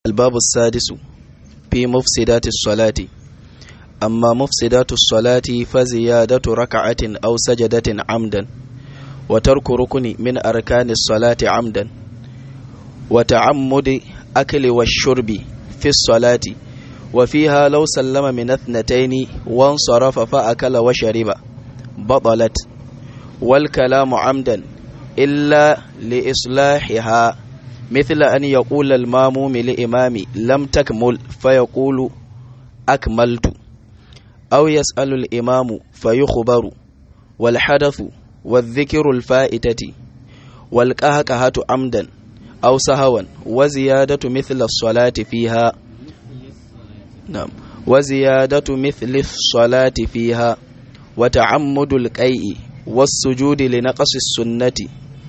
الباب السادس في مفسدات الصلاة أما مفسدات الصلاة فزيادة ركعة أو سجدة عمدا وترك ركن من أركان الصلاة عمدا وتعمد أكل والشرب في الصلاة وفيها لو سلم من اثنتين وانصرف فأكل وشرب بطلت والكلام عمدا إلا لإصلاحها مثل أن يقول الماموم لإمام لم تكمل فيقول أكملت أو يسأل الإمام فيخبر والحدث والذكر الفائتة والكهكهة عمدا أو سهوا وزيادة مثل الصلاة فيها نعم وزيادة مثل الصلاة فيها وتعمد الكيء والسجود لنقص السنة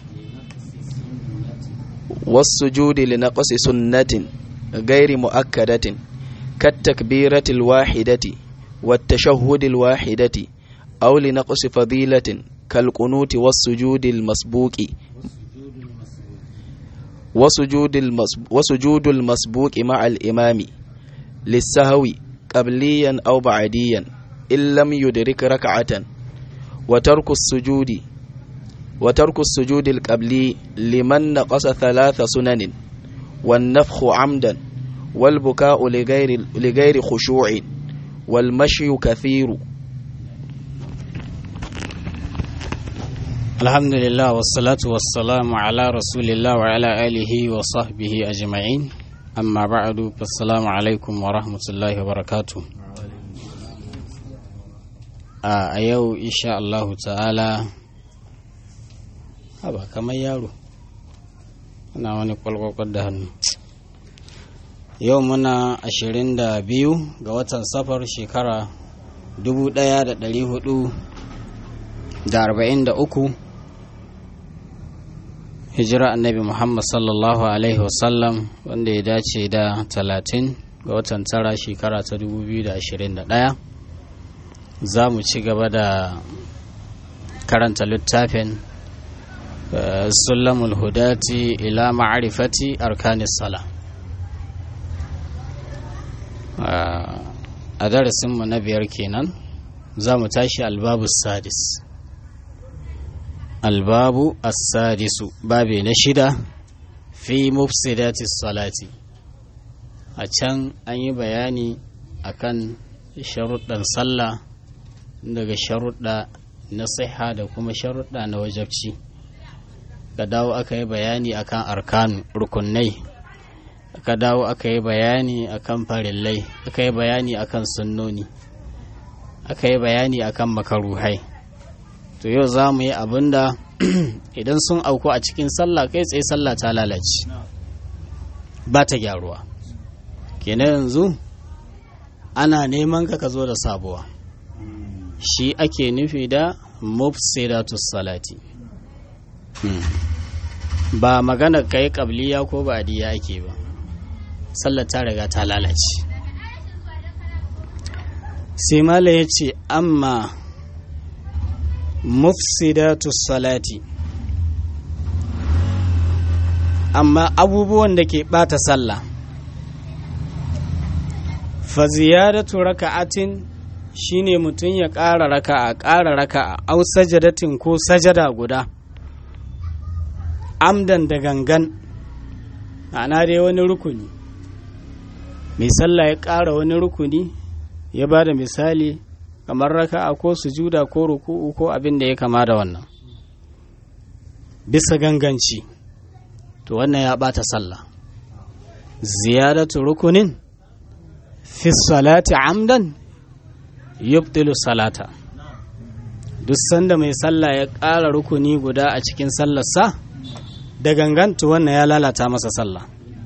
والسجود لنقص سنة غير مؤكدة كالتكبيرة الواحدة والتشهد الواحدة أو لنقص فضيلة كالقنوت والسجود المسبوق وسجود المسبوق, وسجود المسبوق مع الإمام للسهو قبليا أو بعديا إن لم يدرك ركعة وترك السجود وترك السجود القبلي لمن نقص ثلاث سنن والنفخ عمدا والبكاء لغير لغير خشوع والمشي كثير الحمد لله والصلاة والسلام على رسول الله وعلى آله وصحبه أجمعين أما بعد فالسلام عليكم ورحمة الله وبركاته a yau insha Allahu ta'ala haba kamar yaro ana wani kwalkwakwar da hannu yau muna ashirin da biyu ga watan safar shekara dubu ɗaya da ɗari hudu da arba'in da uku hijira annabi muhammad sallallahu alaihi wasallam wanda ya dace da talatin ga watan tara shekara ta dubu biyu da ashirin da ɗaya za mu ci gaba da karanta littafin sulamul hudati ila ma'arifati arkanis sala a darasinmu na biyar kenan za mu tashi albabu sadis albabu as-sadisu babe na shida fi mufsidati salati a can an yi bayani akan sharuɗan sallah daga sharuɗa na siha da kuma sharuɗa na wajabci ka dawo aka yi bayani akan arkanu rukunai aka dawo aka yi bayani akan farillai aka yi bayani akan sunnoni aka yi bayani akan makaruhai to yau za mu yi abin da idan sun auku a cikin sallah kai tsaye sallah ta lalace ba ta gyaruwa kenan yanzu ana neman ka ka zo da sabuwa shi ake nufi da mufsidatus salati ba magana kai kabliya ko ba adiya ake ba sallar ta riga ta lalace sai mala ya ce amma mufsidatus salati amma abubuwan da ke bata sallah fa ziyadatu raka'atin shine mutum ya ƙara raka'a ƙara raka'a au sajadatin ko sajada guda amdan da gangan ana dai wani rukuni mai sallah ya ƙara wani rukuni ya ba da misali kamar raka'a ko sujuda ko ruku'u ko abin da ya kama da wannan bisa ganganci to wannan ya ɓata sallah ziyadatu rukunin fi salati amdan yubtilu salata duk sanda mai sallah ya ƙara rukuni guda a cikin sallarsa da gangantu wannan ya lalata masa sallah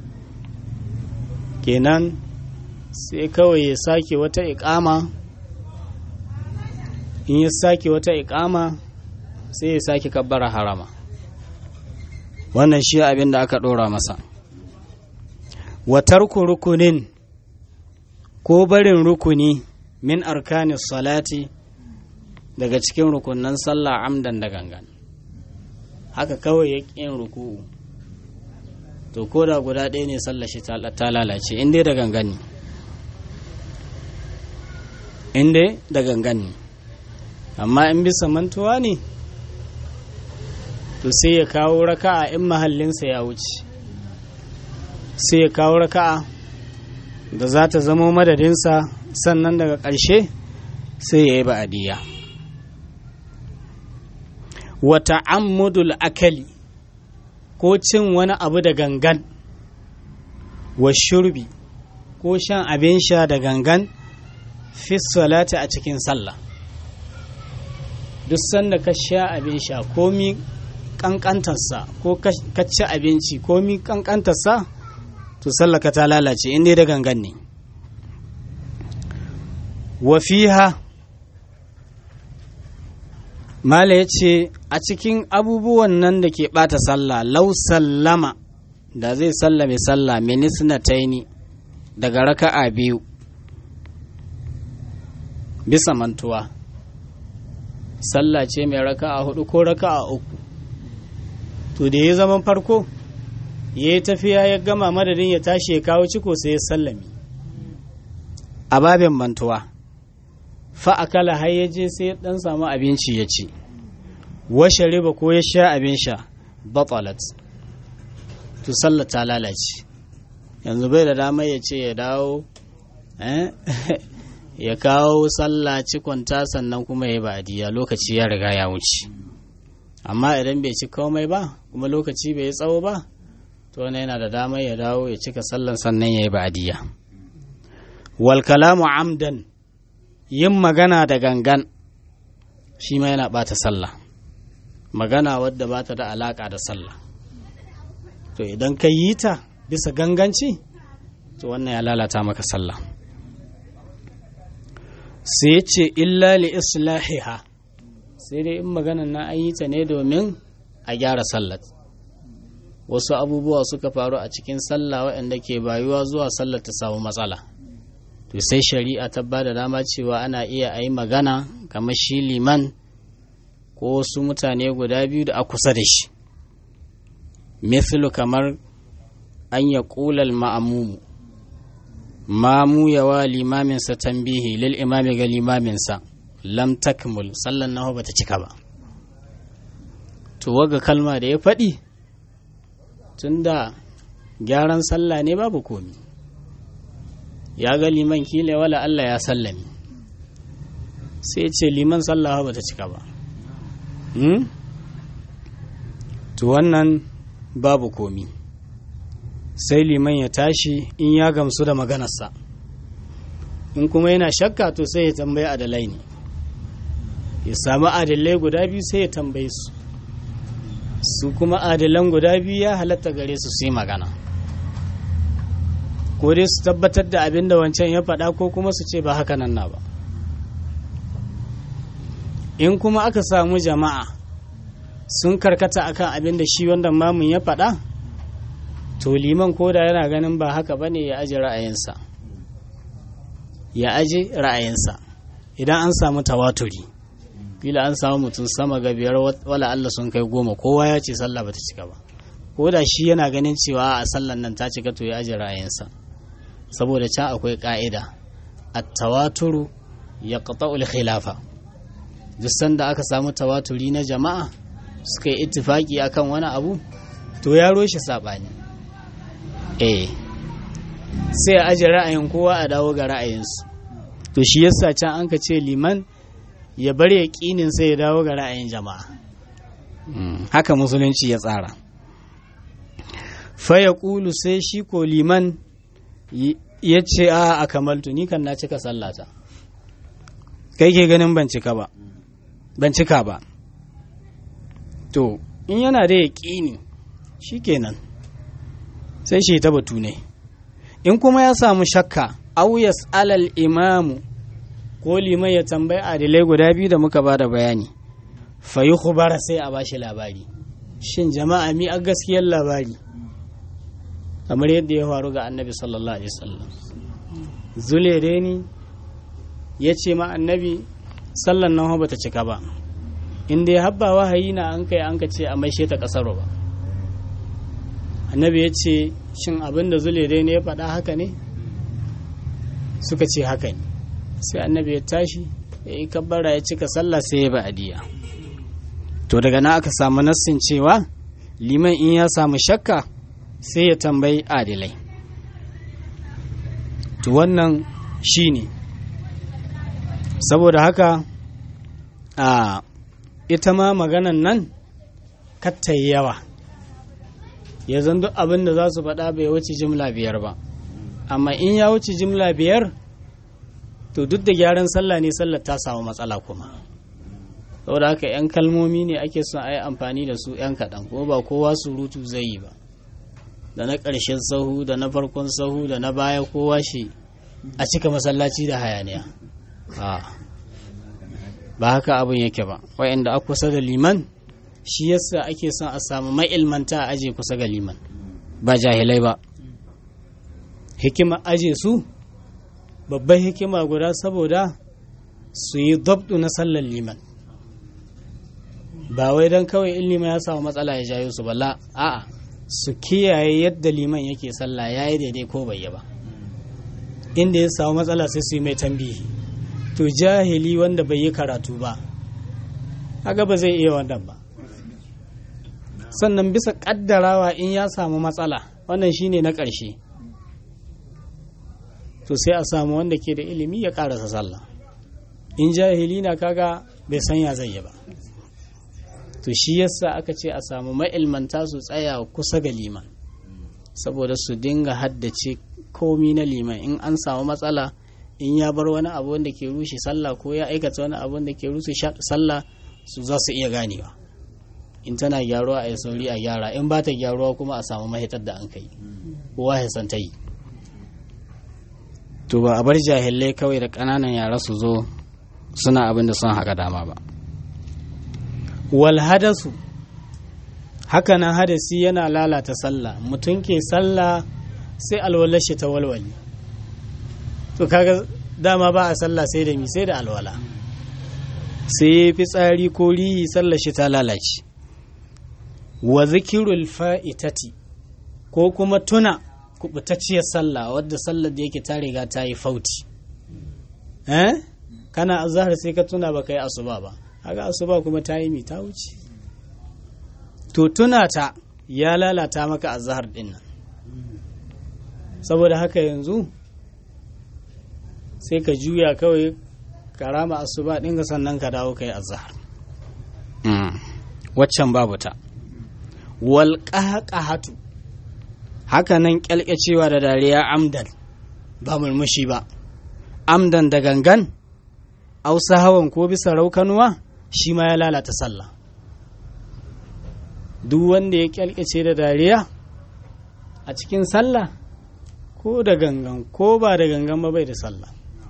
kenan sai kawai ya sake wata iƙama in ya sake wata iƙama sai ya sake kabbara harama wannan shi abin da aka ɗora masa watarku rukunin ko barin rukuni min arkanis salati daga cikin rukunan sallah amdan da gangan haka kawai ya ƙin ruku'u to ko da guda ɗaya ne sallar shi ta lalace in dai da gangan ne in dai da gangan ne amma in bisa mantuwa ne to sai ya kawo raka'a in mahallinsa ya wuce sai ya kawo raka'a da za ta zama madadinsa sannan daga ƙarshe sai ya yi ba'adiyya wata ammudul akali ko cin wani abu da gangan wa shurbi ko shan abin sha da gangan fi salati a cikin sallah duk sanda ka sha abin sha komi kankantarsa ko ka ci abinci komi kankantarsa to sallaka ta lalace inda da gangan ne wa fiha mala ya ce a cikin abubuwan nan da ke bata sallah lau sallama da zai sallame sallah minisna taini daga raka'a biyu bisa mantuwa sallah ce mai raka'a hudu ko raka'a uku to da ya zaman farko ya yi tafiya ya gama madadin ya tashi ya kawo ciko sai ya sallami a babin mantuwa fa'akala har ya je sai ya dan samu abinci ya ci washe riba ko ya sha abin sha batalat to sallah ta lalace yanzu bai da damar ya ce ya dawo ya kawo sallah cikonta sannan kuma ya ba'adiyya lokaci ya riga ya wuce amma idan bai ci komai ba kuma lokaci bai tsawo ba to wani yana da damar ya dawo ya cika sallan sannan ya yi ba'adiyya wal kalamu amdan yin magana da gangan shi ma yana bata sallah magana wadda bata da alaka da sallah to idan ka yi ta bisa ganganci to wannan ya lalata maka sallah sai ya ce illa li islahiha sai dai in maganan na an yi ta ne domin a gyara sallat wasu abubuwa suka faru a cikin sallah waɗanda ke bayuwa zuwa sallar ta samu matsala to sai shari'a ta ba da dama cewa ana iya a yi magana kamar shi liman ko wasu mutane guda biyu da a kusa da shi mithlu kamar an ya ƙulal ma'amumu mamu yawa limaminsa tambihi lil imami ga limaminsa lam takmul sallan nawa bata cika ba to waga kalma da ya faɗi tunda gyaran sallah ne babu komi ya ga liman kila wala Allah ya sallami sai ce liman sallah bata cika ba hmm? to wannan babu komi sai liman ya tashi in ya gamsu da maganarsa in kuma yana shakka to sai ya tambayi adalai ne ya samu adalai guda biyu sai ya tambaye su su kuma adalan guda biyu ya halatta gare su su yi magana ko dai su tabbatar da abin da wancan ya faɗa ko kuma su ce ba haka nan na ba in kuma aka samu jama'a sun karkata akan abin da shi wanda mamun ya faɗa to liman koda yana ganin ba haka bane ya aji ra'ayinsa ya aji ra'ayinsa idan an samu tawaturi kila an samu mutum sama ga biyar wala Allah sun kai goma kowa ya ce sallah bata cika ba ko da shi yana ganin cewa a sallan nan ta cika to ya aji ra'ayinsa saboda can akwai ka'ida at-tawaturu yaqta'ul khilafa duk sanda aka samu tawaturi na jama'a suka yi ittifaki akan wani abu to ya roshe sabani eh sai a aje ra'ayin kowa a dawo ga ra'ayinsu to shi yasa can an ka ce liman ya bar yaƙinin sai ya dawo ga ra'ayin jama'a haka musulunci ya tsara fa ya ƙulu sai shi ko liman ya ce a a kamaltu ni kan na cika sallata kai ke ganin ban cika ba ban cika ba to in yana da yaƙini shi kenan sai shi ta batu ne in kuma ya samu shakka au alal imamu ko liman ya tambayi adilai guda biyu da muka bada bayani fa yi khubara sai a bashi labari shin jama'a mi a gaskiyar labari kamar yadda ya faru ga annabi sallallahu alaihi wasallam zulereni ya ce ma annabi sallan nan ba ta cika ba inda ya habba wahayi na an kai an ka ce a maishe ta kasaro ba annabi ya ce shin abin da zule dai ne ya faɗa haka ne suka ce haka ne sai annabi ya tashi ya yi kabbara ya cika sallah sai ya ba'adiyya to daga na aka samu nassin cewa liman in ya samu shakka sai ya tambayi adilai to wannan shi ne saboda haka a ita ma maganan nan kattayi yawa ya zan duk abin da za su faɗa bai wuce jimla biyar ba amma in ya wuce jimla biyar to duk da gyaran sallah ne sallar ta samu matsala kuma saboda haka 'yan kalmomi ne ake son a yi amfani da su 'yan kaɗan ko ba kowa surutu zai yi ba da na ƙarshen sahu da na farkon sahu da na baya kowa shi a cika masallaci da hayaniya ba haka abin yake ba wa'anda a kusa da liman shi yasa ake son a samu ma'ilmanta a aje kusa ga liman ba jahilai ba hikima aje su babban hikima guda saboda su yi dabdu na sallar liman ba wai don kawai in liman ya samu matsala ya jayo su bala a'a su kiyaye yadda liman yake sallah ya yi daidai ko bai yi ba inda ya samu matsala sai su yi mai tambihi to jahili wanda bai yi karatu ba haka ba zai iya wannan ba sannan bisa kaddarawa in ya samu matsala wannan shine na ƙarshe to sai a samu wanda ke da ilimi ya karasa sallah in jahili na kaga bai san ya zai yi ba to shi yasa aka ce a samu ma'ilmanta su tsaya kusa ga liman saboda su dinga haddace komi na liman in an samu matsala in ya bar wani abu wanda ke rushe sallah ko ya aikata wani abu wanda ke rushe sallah su za su iya ganewa in tana gyaruwa a yi sauri a gyara in ba ta gyaruwa kuma a samu mahitar da an kai kowa ya san ta yi to ba a bar jahilai kawai da ƙananan yara su zo suna abin da sun haka dama ba wal hadasu hakanan hadasi yana lalata sallah mutum ke sallah sai alwalar shi ta walwali to kaga dama ba a sallah sai da mi sai da alwala sai ya fi tsari ko rihi sallar shi ta lalace wa zikirul fa'itati ko kuma tuna kubutacciyar sallah wadda sallar da yake ta riga ta yi fauti eh kana azhar sai ka tuna baka yi asuba ba haka asuba kuma ta yi mi ta wuce to tuna ta ya lalata maka azhar din nan saboda haka yanzu sai ka juya kawai karama asuba ɗin sannan ka dawo kai azhar waccan babu ta wal qahqahatu haka nan kyalkyacewa da dariya amdan ba murmushi ba amdan da gangan ausa hawan ko bisa raukanuwa shi ma ya lalata sallah duk wanda ya kyalkyace da dariya a cikin sallah ko da gangan ko ba da gangan ba bai da sallah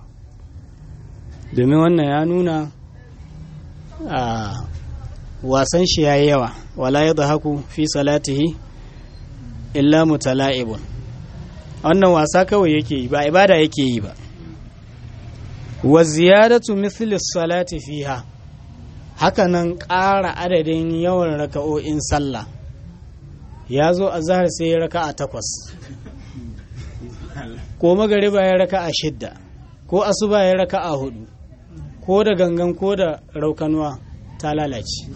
domin wannan ya nuna a wasan shi ya yi yawa wala ya haku fi salatihi illa mutala'ibun wannan wasa kawai yake yi ba ibada yake yi ba wa ziyadatu mithli salati fiha hakanan ƙara adadin yawan raka'o'in sallah ya zo a zahar sai ya raka a takwas ko magariba ya raka a shidda ko asuba ya raka a hudu ko da gangan ko da raukanuwa ta lalace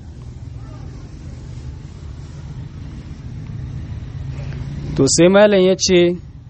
to sai malam ya ce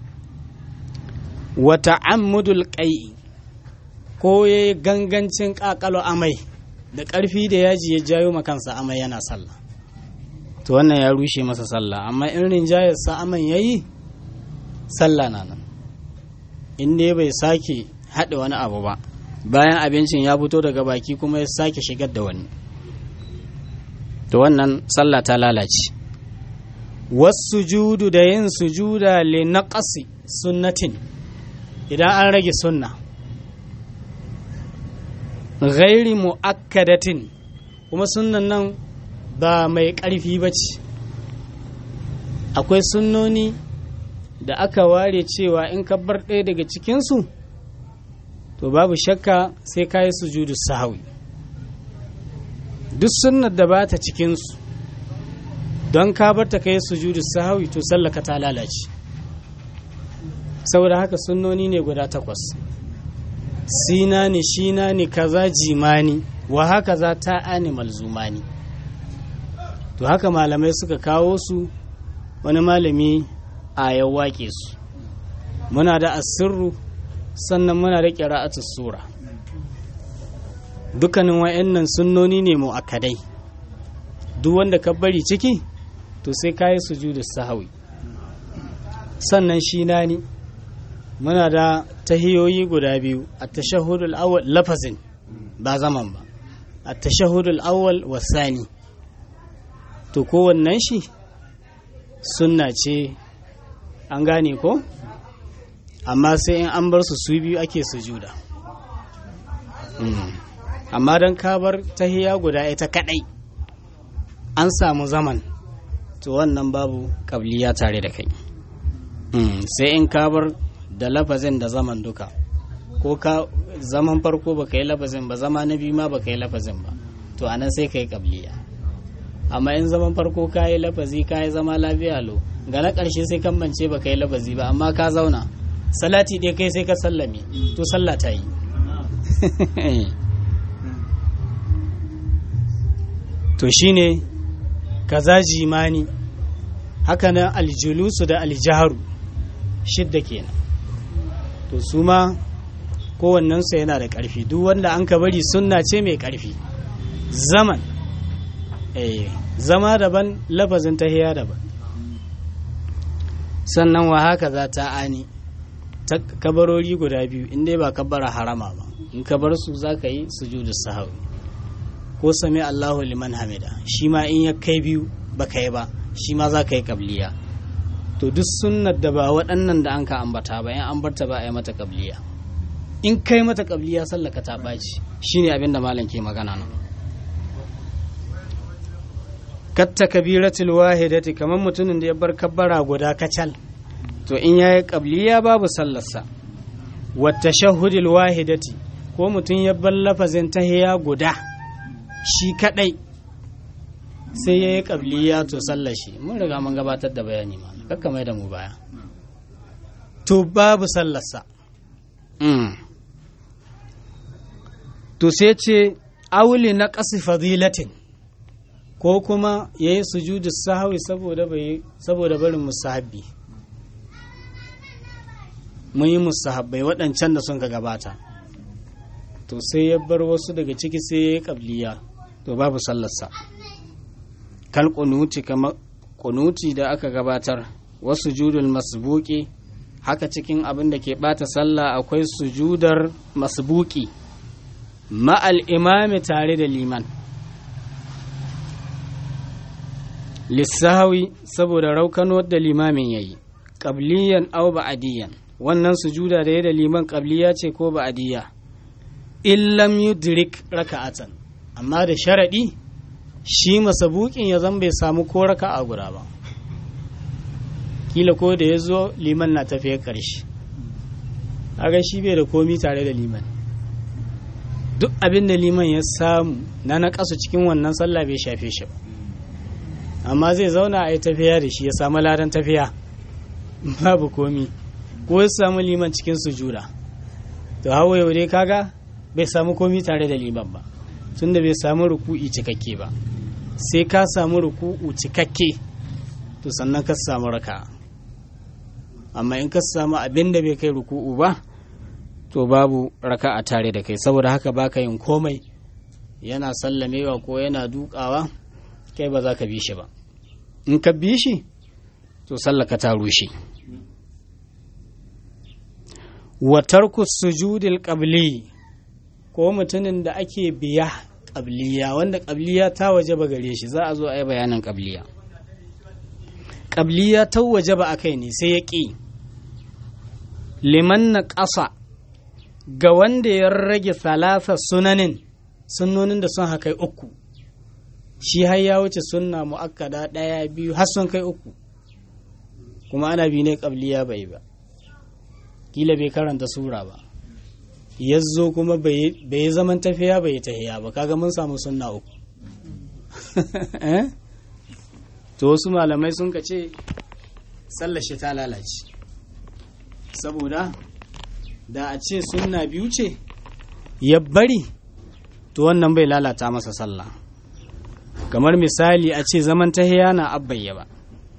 wata ammudul ƙai ko ya yi gangancin ƙaƙalo amai da ƙarfi da yaji ya jayo makansa amai yana sallah to wannan ya rushe masa sallah amma in rinjayarsa aman ya yi sallah na nan in dai bai sake haɗa wani abu ba bayan abincin ya fito daga baki kuma ya sake shigar da wani to wannan sallah ta lalace wasu judu da yin sujuda le naqasi sunnatin idan an rage sunna ghairi mu'akkadatin kuma sunnan nan ba mai ƙarfi ba ce akwai sunnoni da aka ware cewa in ka bar ɗaya daga cikinsu to babu shakka sai ka yi sujudu sahawi duk sunnar da ba ta cikinsu don ka bar ta kai sujudu sahawi to sallaka ta lalace saboda haka sunnoni ne guda takwas sina ne shina ne kaza jimani wa haka za ta animal zumani to haka malamai suka kawo su wani malami a ya waƙe su muna da asirru sannan muna da ƙira'atu sura dukkanin wa'annan sunnoni ne mu akadai duk wanda ka bari ciki to sai ka yi sujudu sahawi sannan shi na ni muna da tahiyoyi guda biyu a tashahudul awwal lafazin ba zaman ba a tashahudul awwal wasani to kowannen shi sunna ce an gane ko amma sai in an bar su su biyu ake sujuda amma don kabar tahiya guda ita kadai an samu zaman to wannan babu kabliya tare da kai sai in kabar da lafazin da zaman duka ko ka zaman farko baka yi lafazin ba zama na biyu ma baka yi lafazin ba to anan sai ka yi kabliya amma in zaman farko ka yi lafazi ka yi zama lafiya lo ga na ƙarshe sai kan mance baka yi lafazi ba amma ka zauna salati dai kai sai ka sallame to sallah ta yi to shine kaza jimani haka nan aljulusu da aljaharu shidda kenan to su ma kowannensu yana da ƙarfi duk wanda an ka bari sunna ce mai ƙarfi zaman eh zama daban lafazin tahiya daban sannan wa haka za ta ani ta kabarori guda biyu in dai ba kabbara harama ba in ka bar su za ka yi sujudu sahawi ko sami Allahu liman hamida shi ma in ya kai biyu ba ka yi ba shi ma za ka yi kabliya to duk sunnar da ba waɗannan da an ka ambata ba in an barta ba a yi mata kabliya in kai mata kabliya sallaka ta ɓaci shine abin da malam ke magana nan katta kabiratul wahidati kamar mutumin da ya bar kabbara guda kacal to in yayi kabliya babu sallarsa wa tashahhudul wahidati ko mutum ya bar lafazin tahiya guda shi kadai sai yayi kabliya to sallar shi mun riga mun gabatar da bayani ma kakka mai da mu baya to babu sallarsa to sai ce auli na ƙasi fadilatin ko kuma ya yi sujudu sahawi saboda barin musahabbi mun yi musahabbai waɗancan da sun ka gabata to sai ya bar wasu daga ciki sai ya yi ƙabliya to babu sallarsa kal kunuti kamar kunuti da aka gabatar wasu judul masbuki haka cikin abin da ke ɓata sallah akwai sujudar masbuki ma'al imami tare da liman lissahawi saboda raukano da limamin ya yi ƙabliyan au ba'adiyan wannan sujuda da ya da liman ƙabliya ce ko ba'adiyya illam yudrik raka'atan amma da sharaɗi shi masabukin ya zan bai samu ko raka'a guda ba kila ko da ya zo liman na tafiya ƙarshe aga shi bai da komi tare da liman duk abin da liman ya samu na na cikin wannan sallah bai shafe shi ba amma zai zauna a yi tafiya da shi ya samu ladan tafiya babu komi ko ya samu liman cikin sujuda to hawa yau dai kaga bai samu komi tare da liman ba tunda bai samu ruku'i cikakke ba sai ka samu ruku'u cikakke to sannan ka samu raka amma in ka samu abin da bai kai ruku'u ba to babu raka a tare da kai saboda haka baka yin komai yana sallamewa ko yana dukawa kai ba za ka bi shi ba in ka bi shi to sallaka ta rushe wa tarku sujudil qabli ko mutumin da ake biya qabliya wanda qabliya ta waje ba gare shi za a zo a yi bayanin qabliya qabliya ta waje ba akai ne sai ya ƙi liman na ƙasa ga wanda ya rage salasa sunanin sunnonin da sun haka uku shi har ya wuce sunna mu'akkada ɗaya biyu har sun kai uku kuma ana bi ne ƙabliya bai ba kila bai karanta sura ba ya zo kuma bai yi zaman tafiya bai yi tahiya ba kaga mun samu sunna uku to wasu malamai sun ka ce sallar shi ta lalace saboda da a ce sunna biyu ce ya bari to wannan bai lalata masa sallah kamar misali a ce zaman tahiya na abbayya ba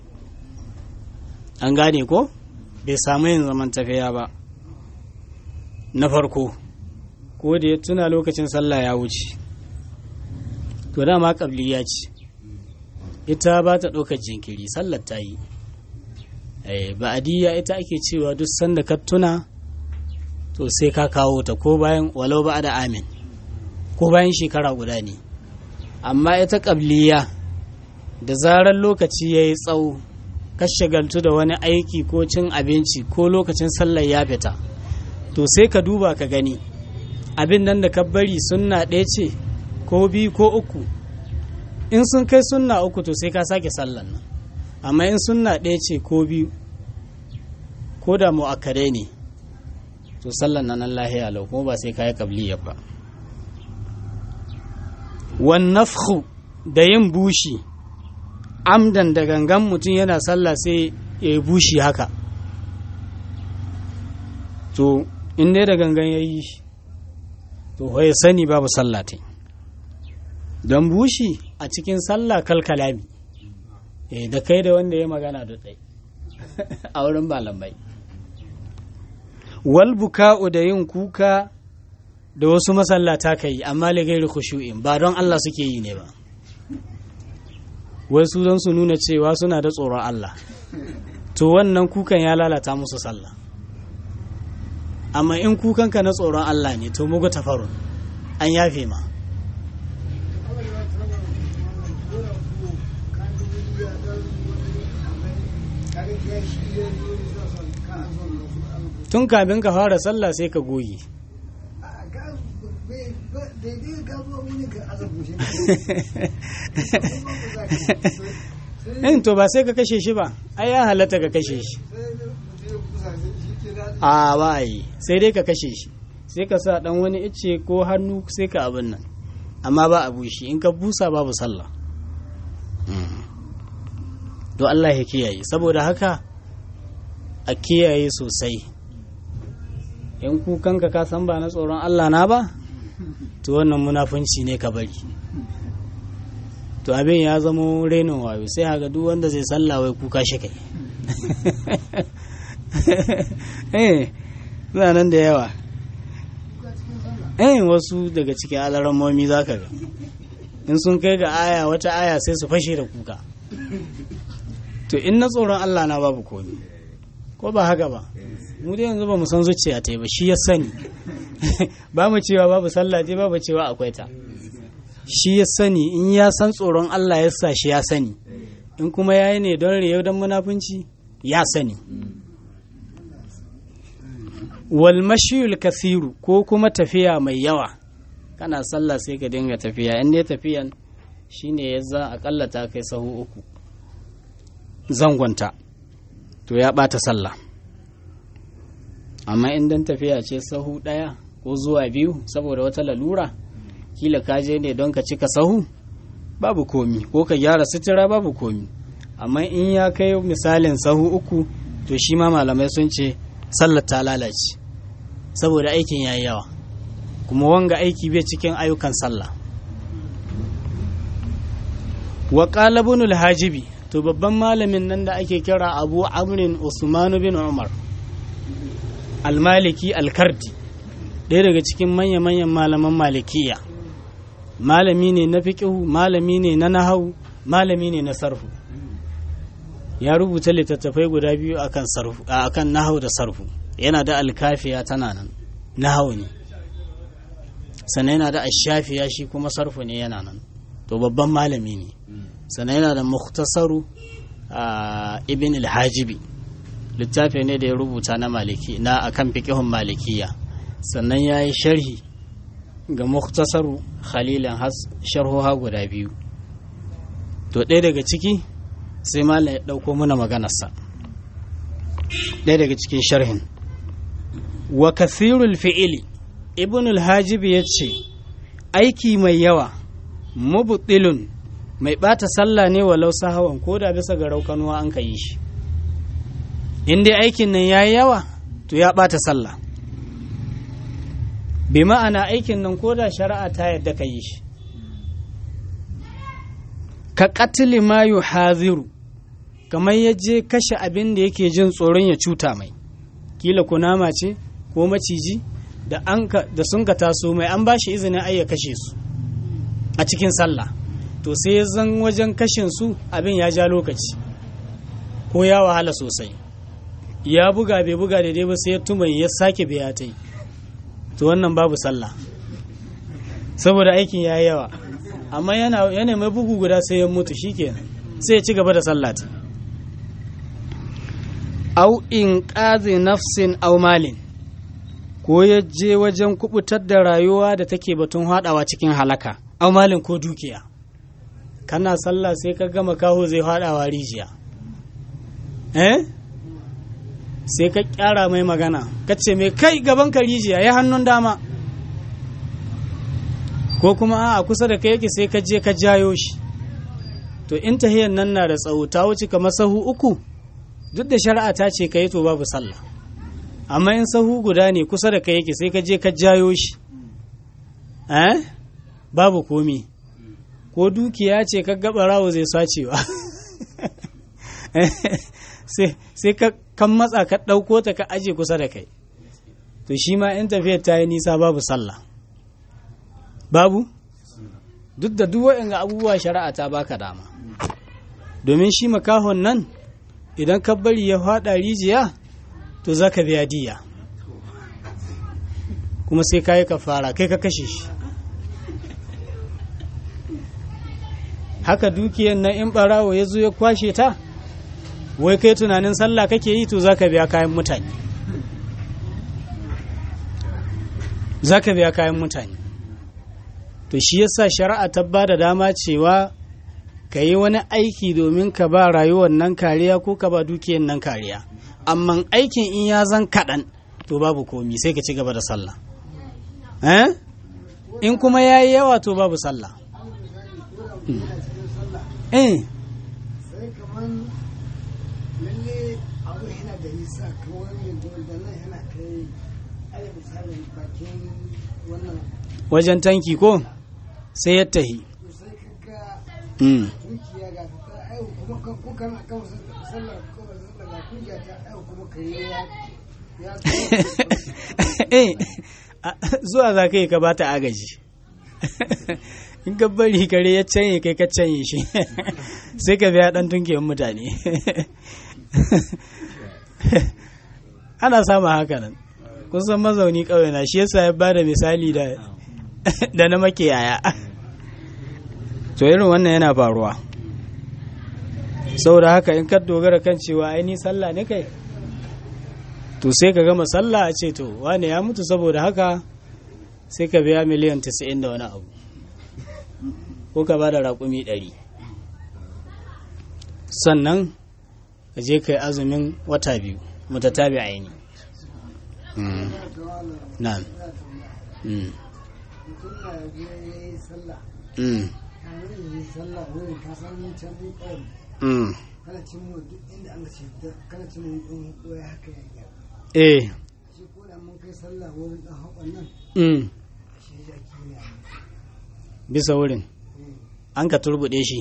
an gane ko bai samu yin zaman tafiya ba na farko ko da ya tuna lokacin sallah ya wuce to dama ya ce ita ba ta ɗaukar jinkiri sallar ta yi ba'adiyya ita ake cewa duk sanda ka tuna to sai ka kawo ta ko bayan walau ba da amin ko bayan shekara guda ne amma ita ƙabliya da zarar lokaci ya yi tsawo ka shagaltu da wani aiki ko cin abinci ko lokacin sallar ya fita to sai ka duba ka gani abin nan da ka bari sunna ɗaya ce ko biyu ko uku in sun kai sunna uku to sai ka sake sallar nan amma in sunna ɗaya ce ko biyu ko da mu'akkadai ne to sallar nan nan lahiya lau kuma ba sai ka yi kabliya ba wan nafhu da yin bushi amdan da gangan mutum yana sallah sai ya yi bushi haka to in dai da gangan ya yi to ya sani babu sallah ta don bushi a cikin sallah kalkalami da kai da wanda ya magana da ɗai a wurin malamai wal buka'u da yin kuka da wasu masallata ka yi amma ligairu khushu'in ba don Allah suke yi ne ba wasu don su nuna cewa suna da tsoron Allah to wannan kukan ya lalata musu sallah amma in kukanka na tsoron Allah ne to mugu tafarun an yafe ma tun kafin ka fara sallah sai ka goyi in to ba sai ka kashe shi ba ai ya halatta ka kashe shi a ba yi sai dai ka kashe shi sai ka sa dan wani ice ko hannu sai ka abin nan amma ba a bushi in ka busa babu sallah to Allah ya kiyaye saboda haka a kiyaye sosai in kukanka ka san ba na tsoron Allah na ba to wannan munafunci ne ka bari to abin ya zamo renin wayo sai haka duk wanda zai sallah wai kuka shi kai eh suna nan da yawa eh wasu daga cikin alarammomi za ka ga in sun kai ga aya wata aya sai su fashe da kuka to in na tsoron Allah na babu komi ko ba haka ba mu dai yanzu ba mu san zuciya ta yi ba shi ya sani ba mu cewa babu sallah dai babu cewa akwai ta shi ya sani in ya san tsoron Allah ya sa shi ya sani in kuma ya yi ne don riyau don munafunci ya sani wal mashiyul kasiru ko kuma tafiya mai yawa kana sallah sai ka dinga tafiya in dai tafiyan shine ya za akalla ta kai sahu uku zangonta to ya bata sallah amma in dan tafiya ce sahu ɗaya ko zuwa biyu saboda wata lalura kila ka je ne don ka cika sahu babu komi ko ka gyara sutura babu komi amma in ya kai misalin sahu uku to shi ma malamai sun ce sallar ta lalace saboda aikin ya yi yawa kuma wanga aiki bai cikin ayyukan sallah wa qalabunul hajibi to babban malamin nan da ake kira abu amrin usman bin umar almaliki alkardi ɗaya daga cikin manya-manyan malaman malikiya malami ne na fiƙihu malami ne na nahau malami ne na sarfu ya rubuta littattafai guda biyu akan sarfu akan nahau da sarfu yana da alkafiya tana nan nahau ne sannan yana da ashafiya shi kuma sarfu ne yana nan to babban malami ne sannan yana da muktasaru ibn al-hajibi littafi ne da ya rubuta na maliki na akan fiqihun malikiya sannan ya yi sharhi ga muktasaru khalilan has sharhoha guda biyu to ɗaya daga ciki sai malam ya ɗauko mana maganarsa ɗaya daga cikin sharhin wa kathirul fi'ili ibn al-hajib ya ce aiki mai yawa mubtilun mai ɓata sallah ne walau sahawan ko da bisa ga raukanuwa an ka yi shi in dai aikin nan ya yi yawa to ya ɓata sallah bi ma'ana aikin nan ko da shari'a ta yadda ka yi shi ka katili ma yu haziru kamar ya je kashe abin da yake jin tsoron ya cuta mai kila kunama ce ko maciji da sun ka taso mai an ba shi izinin ai ya kashe su a cikin sallah to sai ya zan wajen kashin su abin ya ja lokaci ko ya wahala sosai ya buga bai buga daidai ba sai ya tumai ya sake biya ta yi to wannan babu sallah saboda aikin ya yi yawa amma yana mai bugu guda sai ya mutu shikenan sai ya ci gaba da sallah ta au in ƙazi nafsin au malin ko ya je wajen kubutar da rayuwa da take batun haɗawa cikin halaka au malin ko dukiya kana sallah sai ka gama kaho zai haɗawa rijiya eh sai ka kyara mai magana ka ce mai kai gaban ka rijiya ya hannun dama ko kuma a kusa da kai yake sai ka je ka jayo shi to in tahiyan nan na da tsawo ta wuce kamar sahu uku duk da shari'a ta ce ka yi to babu sallah amma in sahu guda ne kusa da kai yake sai ka je ka jayo shi eh babu komi ko dukiya ce ka gaba rawo zai sacewa sai ka kan matsa ka ɗauko ta ka aje kusa da kai to shi ma in tafiyar ta yi nisa babu sallah babu duk da duk waɗanda abubuwa shari'a ta baka dama domin shi makahon nan idan ka bari ya faɗa rijiya to za ka biya diya kuma sai ka yi ka fara kai ka kashe shi haka dukiyan nan in ɓarawo ya zo ya kwashe ta wai kai tunanin sallah kake yi to za ka biya kayan mutane za ka biya kayan mutane to shi yasa shari'a ta ba da dama cewa ka yi wani aiki domin ka ba rayuwar nan kariya ko ka ba dukiyar nan kariya amma aikin in ya zan kaɗan to babu komi sai ka ci gaba da sallah eh in kuma ya yi yawa to babu sallah eh wajen tanki ko sai ya tahi zuwa za ka yi ka bata agaji in ka bari kare ya canye kai ka canye shi sai ka biya dan tunkiyar mutane ana samun haka nan kusan mazauni ƙauye na shi yasa ya bada misali da da na makiyaya to irin wannan yana faruwa saboda haka in ka dogara kan cewa ai ni sallah ne kai to sai ka gama sallah a ce to wane ya mutu saboda haka sai ka biya miliyan 90 da wani abu ko ka bada raƙumi 100 sannan ka je ka yi azumin wata biyu mutatabi aini na'am eh bisa wurin an ka turbuɗe shi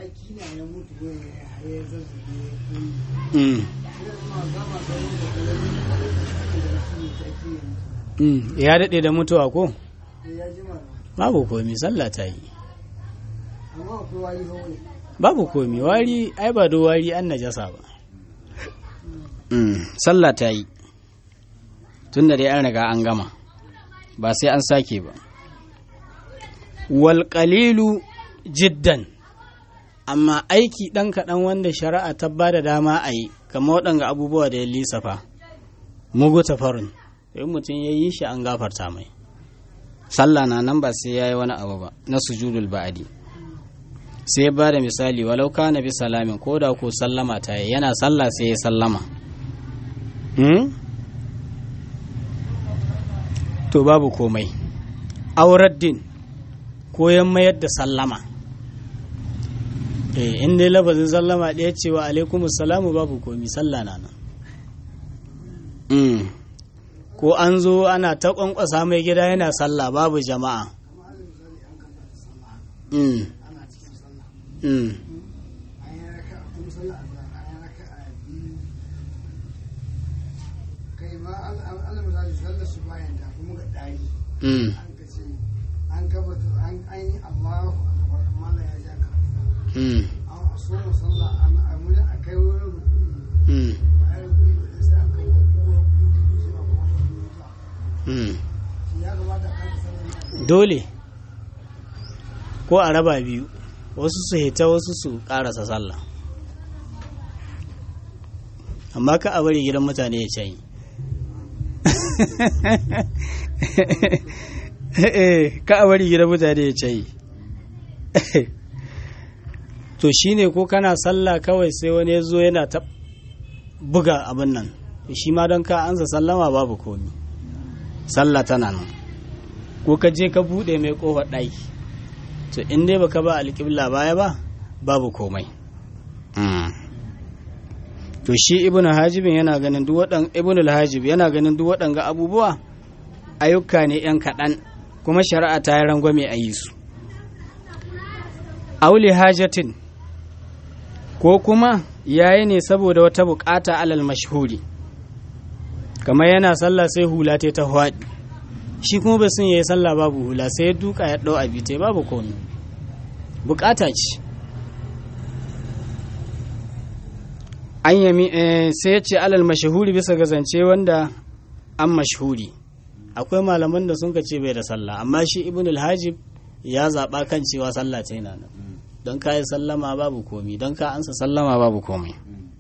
ya daɗe da mutuwa ko? babu komi sallah ta yi babu komi wari ai ba do wari an najasa ba sallah ta yi tun da dai an riga an gama ba sai an sake ba wal jiddan amma aiki ɗan kaɗan wanda shari'a ta ba da dama a yi kama waɗanga abubuwa da ya lissafa mugu tafarin in mutum ya yi shi an gafarta mai sallah na nan ba sai ya yi wani abu ba na sujudul ba'adi sai ba da misali walau ka na bi salamin ko da ko sallama ta yi yana sallah sai ya sallama to babu komai auraddin ko ya mayar da sallama eh in dai lafazin sallama ɗaya ce wa alaikum salamu babu komi sallah na nan ko an zo ana ta kwankwasa mai gida yana sallah babu jama'a Mm. Mm. kai ma Allah misali sallar su bayan ta kuma ga ɗari Mm. an ka ce an gabata an an yi Allahu akbar amma na ya ja ka Mm. an so mu sallah an amuna a kai wurin rukuni Mm. ba ai rukuni ba sai an kai rukuni sai a kuma Mm. shi ya kamata a kai sallar ne dole ko a raba biyu wasu su hita wasu su karasa sallah amma ka a bari gidan mutane ya canyi ka a bari gidan mutane ya canyi to shine ko kana sallah kawai sai wani ya zo yana ta buga abin nan shi ma don ka ansa sallama babu komi sallah tana nan ko ka je ka bude mai kofar ɗaki to in dai baka ba alƙibla baya ba babu komai to shi ibnu hajibin yana ganin duk waɗan ibnu hajib yana ganin duk waɗanga abubuwa ayyuka ne yan kaɗan kuma shari'a ta yi rangwame a yi su auli hajatin ko kuma yayi ne saboda wata bukata alal mashhuri kamar yana sallah sai hula ta ta hwaɗi shi kuma bai sun yayi sallah babu hula sai ya duka ya ɗau abi ta babu komai bukata ce an yami sai ya ce alal mashahuri bisa ga zance wanda an mashahuri akwai malaman da sun ka ce bai da sallah amma shi ibn al-hajib ya zaɓa kan cewa sallah ta yana nan don ka yi sallama babu komi don ka ansa sallama babu komai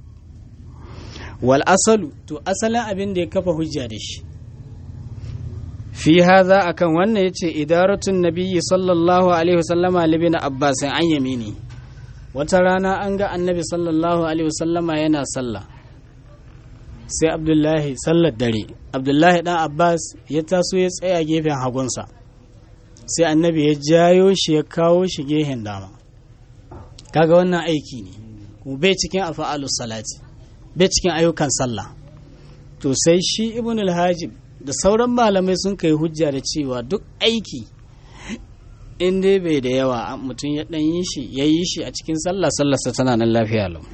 wal asalu to asalin abin da ya kafa hujja da shi fi haza akan wannan yace idaratun nabiyyi sallallahu alaihi wasallama libin abbas an yamini wata rana an ga annabi sallallahu alaihi wasallama yana sallah sai abdullahi sallar dare abdullahi dan abbas ya taso ya tsaya gefen hagunsa sai annabi ya jayo shi ya kawo shi gehen dama kaga wannan aiki ne kuma bai cikin afa'alus salati bai cikin ayyukan sallah to sai shi ibn al-hajib da sauran malamai sun kai hujja da cewa duk aiki in dai bai da yawa mutum ya dan yi shi ya yi shi a cikin sallah sallarsa tana nan lafiya lau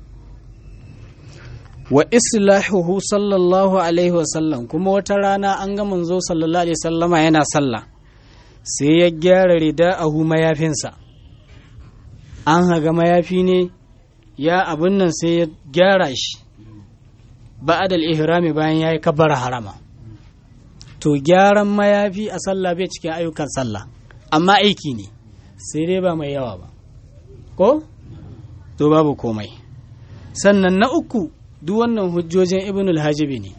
wa islahuhu sallallahu alaihi wa sallam kuma wata rana an ga manzo sallallahu alaihi sallama yana sallah sai ya gyara rida'ahu mayafinsa an haga mayafi ne ya abun nan sai ya gyara shi ba'adal ihrami bayan yayi kabbara harama to gyaran mayafi a sallah bai cikin ayyukan sallah amma aiki ne sai dai ba mai yawa ba ko to babu komai sannan na uku duk wannan hujjojin ibnul hajibi ne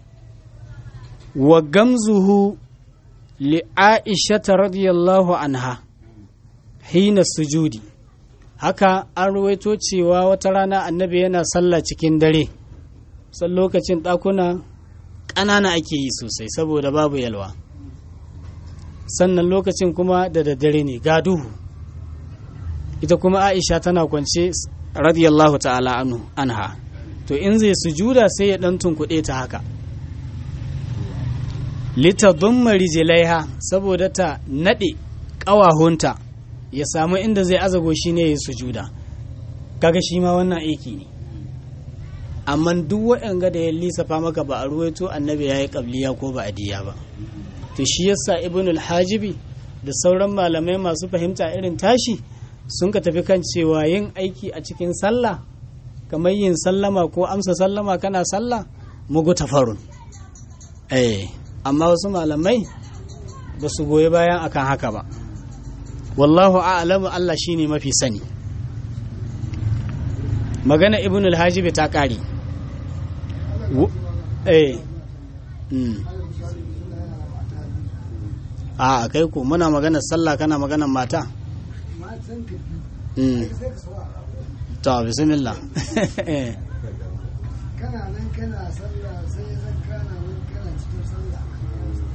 wa gamzuhu li aisha radiyallahu anha hina sujudi haka an ruwaito cewa wata rana annabi yana sallah cikin dare san lokacin ɗakuna ƙanana ake yi sosai saboda babu yalwa sannan lokacin kuma da daddare ne ga duhu ita kuma aisha tana kwance radiyallahu ta'ala anhu anha to in zai sujuda sai ya dan tunkuɗe ta haka litadumma rijlaiha saboda ta nade ƙawahunta ya samu inda zai azago shi ne ya sujuda kaga shi ma wannan aiki ne amma duk waɗanga da ya lissafa maka ba a ruwaito annabi ya yi ƙabliya ko ba adiya ba to shi yasa ibn al-hajibi da sauran malamai masu fahimta irin tashi sun ka tafi kan cewa yin aiki a cikin sallah kamar yin sallama ko amsa sallama kana sallah mugu tafarun eh amma wasu malamai ba su goyi bayan akan haka ba wallahu a'lamu Allah shine mafi sani magana ibn al-hajibi ta kare eh a kai ko muna magana sallah kana magana mata matan ka mm sai ka saurara to bismillah kana nan kana sallah sai zan kana nan kana cikin sallah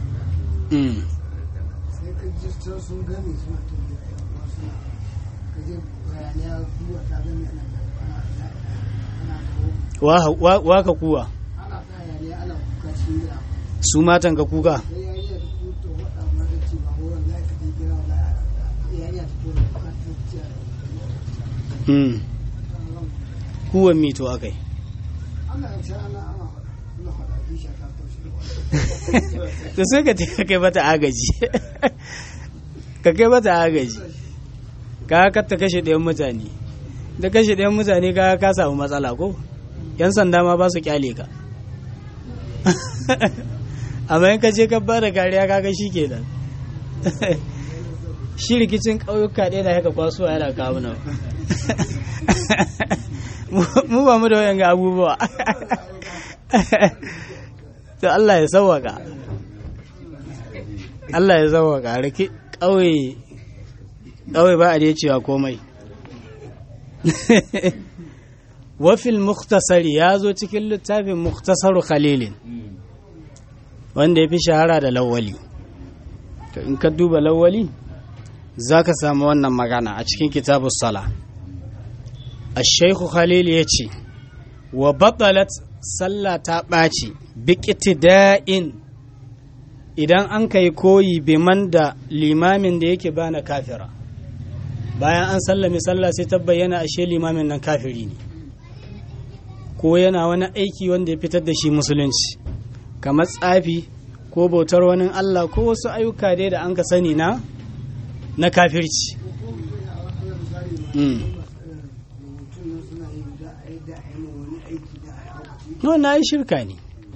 mm sai ka ji can sun gani suna tafiya suna ka ji sai bayaniya kuwa ta gani ana ana ana wa wa- wa ka kuwa ana ta hayaniya ana kuka shi da su matan ka kuka sai ya yi da kuto waɗa mata ce ba ko wallahi ka dai kira wallahi ya yi da kuto da kuka ta ce hmm. kuwan mito akai ana ce ana ana faɗa ana faɗa kisha ta taushe to sai ka ce ka kai mata agaji ka kai mata agaji ka ka ta kashe ɗayan mutane da kashe ɗayan mutane ka ka samu matsala ko yan sanda ma ba su kyale ka amma in ka je ka ba da kariya kaga shi ke nan shi rikicin ƙauyuka ɗaya da haka kwasuwa yana kawo nan mu ba mu da wayan ga abubuwa to Allah ya sauwaka Allah ya sauwaka rike ƙauye ƙauye ba a da cewa komai wafil muktasari ya zo cikin littafin muktasaru khalilin wanda ya fi shahara da lawali to in ka duba lawali za ka samu wannan magana a cikin kitabu sala الشيخ خليل يتي وبطلت sallah ta ɓaci biƙitida'in idan an kai koyi biman da limamin da yake bana kafira bayan an sallami sallah sai ta bayyana ashe limamin nan kafiri ne ko yana wani aiki wanda ya fitar da shi musulunci kamar tsafi ko bautar wani allah ko wasu ayyuka dai da an ka sani na na kafirci Mm. mutum nan suna yi da a yi da a yi ma wani aiki da a yi haukaci no na yi shirka ne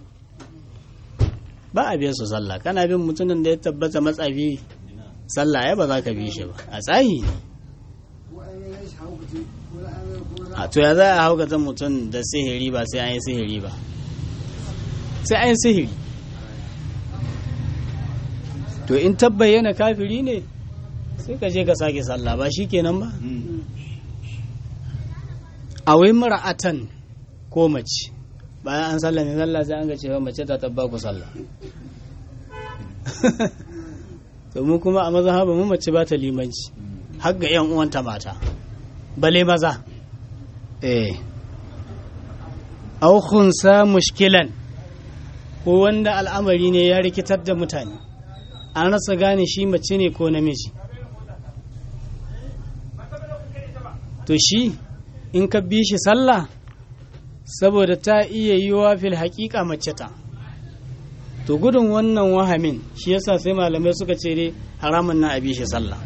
ba a biya su sallah kana bin mutumin da ya tabbata matsafi sallah ya ba za ka bi shi ba a tsahi ne ko an yi shi haukaci ko an yi ko za a to ya za a haukata mutum da sihiri ba sai an yi sihiri ba sai an yi sihiri to in tabbayyana kafiri ne sai ka je ka sake sallah ba shi kenan ba a wai mara'atan ko mace bayan an sallame sallah sai an ga cewa mace ta tabba ku sallah to mu kuma a mazhaba mu mace ba ta limanci har ga yan uwanta mata bale maza eh aw khunsa mushkilan ko wanda al'amari ne ya rikitar da mutane an rasa gane shi mace ne ko namiji to shi in ka bi shi sallah saboda ta iya yi wa fil haƙiƙa mace ta to gudun wannan wahamin shi yasa sai malamai suka ce dai haramun na a bi shi sallah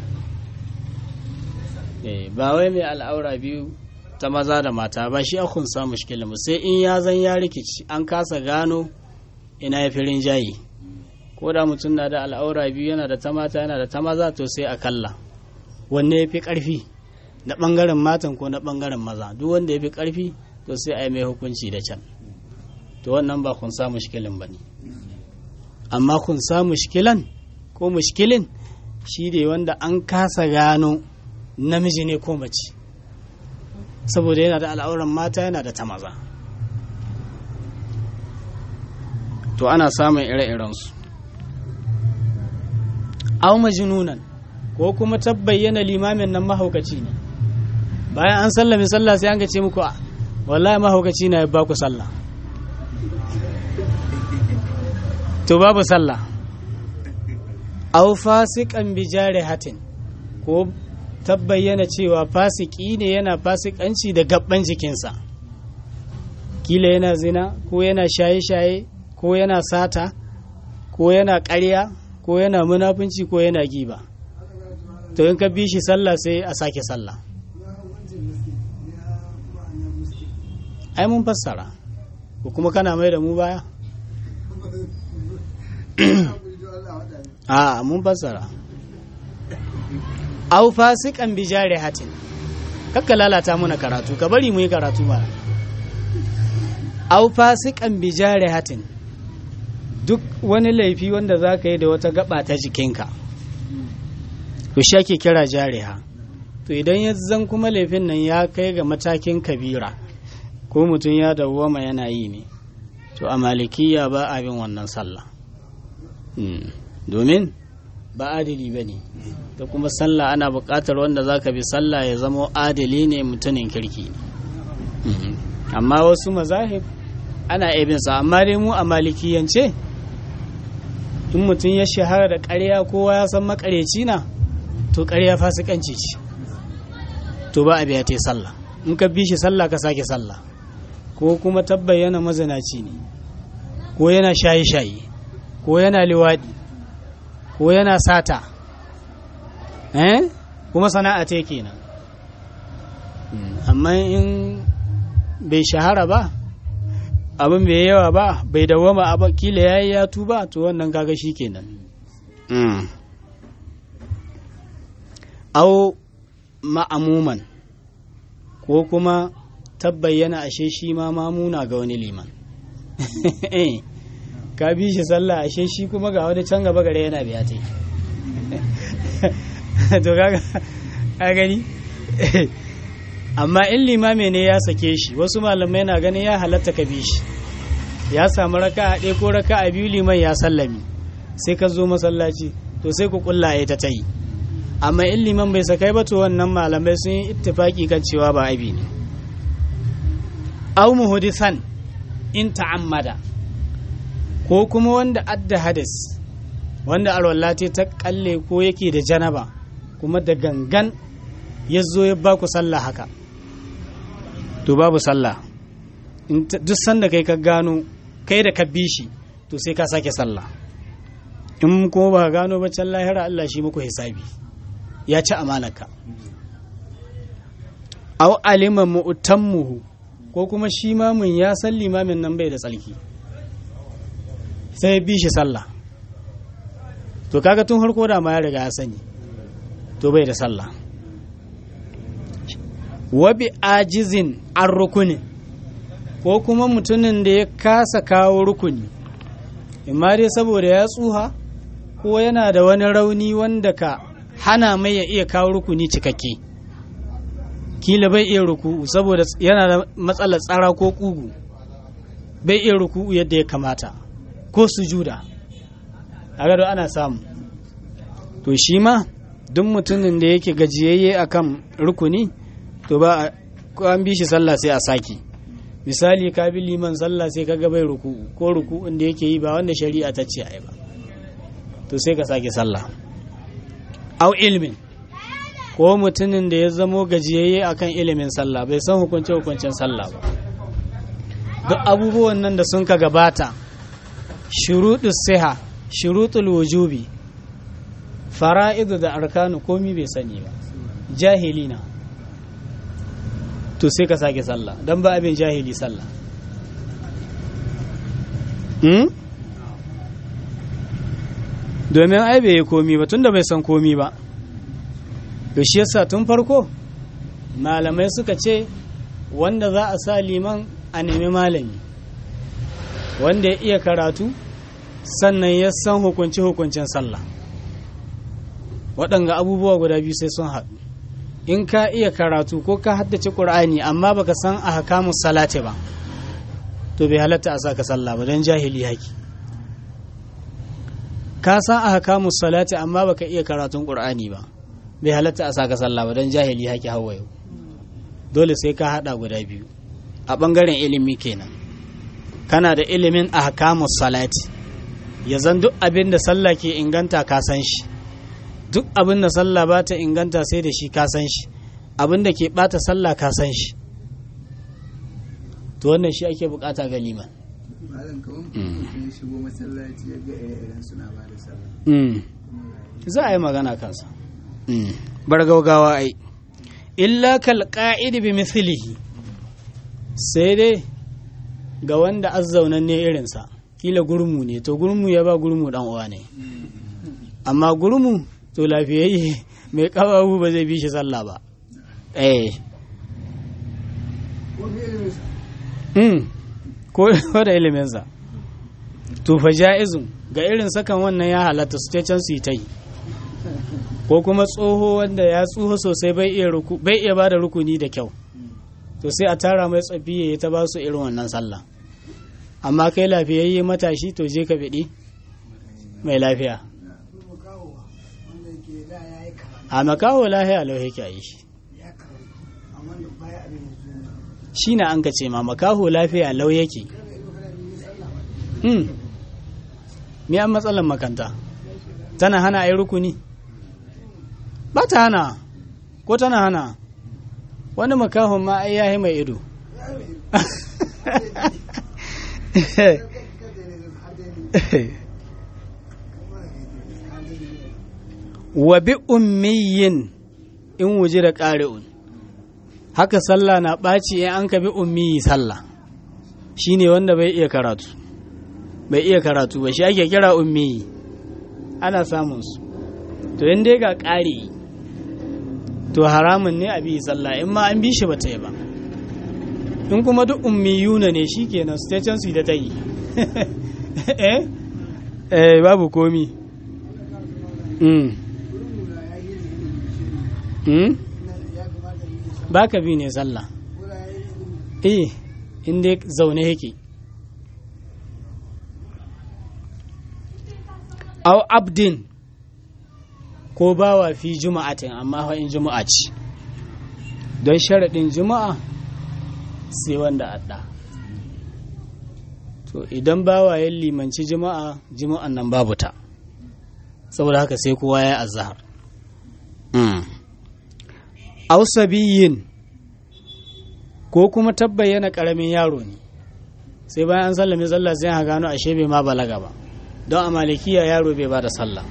Eh, ba wai mai al'aura biyu ta maza da mata ba shi akun sa mushkilin mu sai in ya zan ya rikici an kasa gano ina ya fi rinjayi ko da mutum na da al'aura biyu yana da ta mata yana da ta maza to sai a kalla wanne ya fi ƙarfi na ɓangaren matan ko na ɓangaren maza duk wanda ya fi ƙarfi to sai a yi mai hukunci da can to wannan ba kun sa mushkilin ba ne amma kun sa mushkilan ko mushkilin shi ne wanda an kasa gano namiji ne ko mace saboda yana da al'auran mata yana da ta maza to ana samun ire-irensu aw majnunan ko kuma tabbayyana limamin nan mahaukaci ne bayan an sallame sallah sai an ga ce muku "Ah, wallahi mahaukaci na ya ba ku sallah to babu sallah aw fasiqan bi jarihatin ko tabbayyana cewa fasiki ne yana fasikanci da gabban jikinsa kila yana zina ko yana shaye-shaye ko yana sata ko yana ƙarya ko yana munafunci ko yana giba to in ka bi shi sallah sai a sake sallah ai mun fassara ko kuma kana mai da mu baya a mun fassara au fasikan bi jarihatin kakka lalata muna karatu ka bari mu yi karatu mana au fasikan bi jarihatin duk wani laifi wanda za ka yi da wata gaba ta jikinka to shi ake kira jariha to idan ya zan kuma laifin nan ya kai ga matakin kabira ko mutum ya dawwama yana yi ne to a malikiya ba a bin wannan sallah Mm. domin ba adili ba ne da kuma sallah ana buƙatar wanda za ka bi sallah ya zama adili ne mutumin kirki ne amma wasu mazahib ana sa amma dai mu a malikiyance in mutum ya shahara da ƙarya kowa ya san makareci na to ƙarya fasikanci ce to ba a biya ta sallah in ka bi shi sallah ka sake sallah ko kuma tabbayyana mazanaci ne ko yana shaye-shaye ko yana liwaɗi ko yana sata eh kuma sana'a ta kenan amma in bai shahara ba abin bai yawa ba bai dawama a kila yayi ya tuba to wannan kaga shi kenan au ma'amuman ko kuma tabbayyana ashe shi ma mamuna ga wani liman ka bi shi sallah ashe shi kuma ga wani can gaba gare yana biya ta to kaga a gani amma in limame ne ya sake shi wasu malamai na ganin ya halatta ka bi shi ya samu raka a ɗaya ko raka a biyu liman ya sallami sai ka zo masallaci to sai ku kulla ya ta tayi amma in liman bai sakai ba to wannan malamai sun yi ittifaki kan cewa ba abi ne au muhdisan in ta'ammada ko kuma wanda adda hadis wanda alwallati ta kalle ko yake da janaba kuma da gangan ya zo ya baku sallah haka to babu sallah duk sanda kai ka gano kai da ka bi shi to sai ka sake sallah in kuma ba gano ba can lahira Allah shi muku hisabi ya ci amanaka au alima mu'tammuhu ko kuma shi mamun ya san limamin nan bai da tsalki sai bi shi sallah to kaga tun harko da ma ya riga ya sani to bai da sallah wabi ajizin an rukuni ko kuma mutumin da ya kasa kawo rukuni imma dai saboda ya tsuha ko yana da wani rauni wanda ka hana mai ya iya kawo rukuni cikakke kila bai iya ruku'u saboda yana da matsalar tsara ko kugu bai iya ruku'u yadda ya kamata ko sujuda a gado ana samu to shi ma duk mutumin da yake gajiyayye akan rukuni to ba ko an bi shi sallah sai a saki misali ka bi liman sallah sai ka bai ruku'u ko ruku'un da yake yi ba wanda shari'a ta ce ai ba to sai ka sake sallah au ilmin ko mutumin da ya zamo gajiyayye akan ilimin sallah bai san hukunce hukuncen sallah ba duk abubuwan nan da sun ka gabata shuruɗus siha shuruɗul wujubi fara'idu da arkanu komi bai sani ba jahilina to sai ka sake sallah don ba abin jahili sallah domin ai bai yi komi ba tunda bai san komi ba to shi yasa tun farko malamai suka ce wanda za a sa liman a nemi malami wanda ya iya karatu sannan ya san hukunci hukuncin sallah waɗanga abubuwa guda biyu sai sun haɗu in ka iya karatu ko ka haddace ƙur'ani amma baka san a hakamun salati ba to bai halatta a saka sallah ba don jahili haki ka san a hakamun salati amma baka iya karatun ƙur'ani ba bai halatta a saka sallah ba don jahili haki hawa yau dole sai ka haɗa guda biyu a ɓangaren ilimi kenan kana da ilimin a hakamun salati ya zan duk abin da sallah ke inganta ka san shi duk abin da sallah ba ta inganta sai da shi ka san shi abin da ke bata sallah ka san shi to wannan shi ake bukata ga liman malam kaman mutum shigo masallaci ya ga irin suna ba da sallah za a yi magana kansa bar gaugawa ai illa kal qa'id bi mithlihi sai dai ga wanda azzaunan ne irinsa kila gurmu ne to gurmu ya ba gurmu dan uwa ne amma gurmu to lafiyayye mai kawawu ba zai bi shi sallah ba eh mm ko da iliminsa to fa ja'izun ga irin sakan wannan ya halatta su ce can su yi ta yi ko kuma tsoho wanda ya tsoho sosai bai iya ruku bai iya bada rukuni da kyau to sai a tara mai tsafi ya ta ba su irin wannan sallah amma kai lafiyayye matashi to je ka biɗi mai lafiya a makaho lahiya lau yake a yi shi ya karatu amma da baya abin yanzu shi na an ka ce ma makaho lafiya lau yake hmm. me an matsalar makanta tana hana a yi rukuni ba ta hana ko tana hana wani makahon ma ai yahi mai ido wa bi ummiyin in wuji da ƙari'un haka sallah na ɓaci in an ka bi ummiyi sallah shi ne wanda bai iya karatu bai iya karatu ba shi ake kira ummiyi ana samun su to in dai ga ƙari to haramun ne a bi sallah in ma an bi shi ba ta yi ba in kuma duk ummiyuna ne shi kenan su ta can su yi da ta yi eh eh babu komi mm. mm? ba ka bi ne sallah eh inda zaune yake au abdin ko bawa fi juma'atin amma fa in juma'a ce don sharaɗin juma'a sai wanda adda to idan bawa ya limanci juma'a juma'an nan babu ta saboda haka sai kowa ya azhar aw sabiyin ko kuma tabbayyana karamin yaro ne sai bayan an sallame sallah sai ha gano ashe bai ma balaga ba don a malikiya yaro bai ba da sallah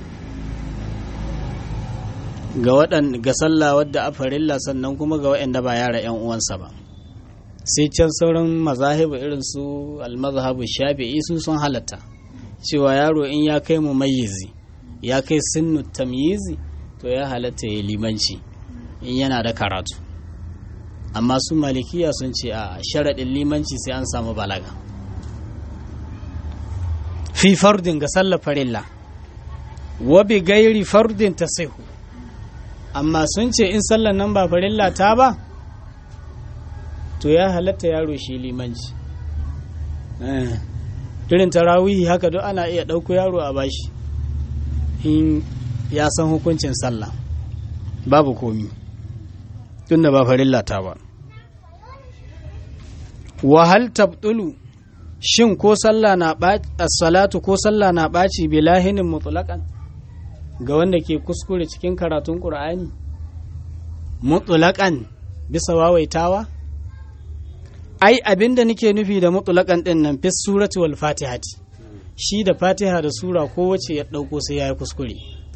ga waɗan ga sallah wadda a farilla sannan kuma ga waɗanda ba yara yan uwansa ba sai can sauran mazahibu irin su almazhabu shafi'i su sun halatta cewa yaro in ya kai mu mayyizi ya kai sinnu tamyizi to ya halatta ya limanci in yana da karatu amma su malikiya sun ce a sharaɗin limanci sai an samu balaga fi fardin ga sallar farilla wa bi gairi fardin ta amma sun ce in sallar nan ba farilla ta ba to ya halatta yaro shi limanci irin tarawihi haka duk ana iya ɗauko yaro a bashi in ya san hukuncin sallah babu komi tunda ba farilla ta ba wahal tabtulu shin ko sallah na salatu ko sallah na ɓaci bilahinin mutlaqan ga wanda ke kuskure cikin karatun qur'ani mutlaqan bisa wawaitawa ai abinda nake nufi da mutlaqan din nan fi surati wal fatihati shi da fatiha da sura kowace ya dauko sai yayi kuskure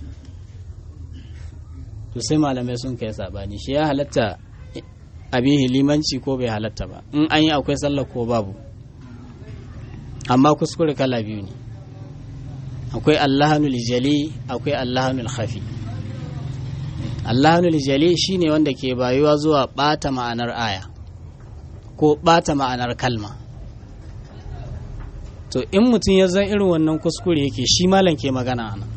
to sai malamai sun kai sabani shi ya halatta abihi limanci ko bai halatta ba in an yi akwai sallah ko babu amma kuskure kala biyu ne akwai allahanul jali akwai allahanul khafi allahanul jali shine wanda ke bayuwa zuwa bata ma'anar aya ko bata ma'anar kalma to in mutum ya zan irin wannan kuskure yake shi malam ke magana ana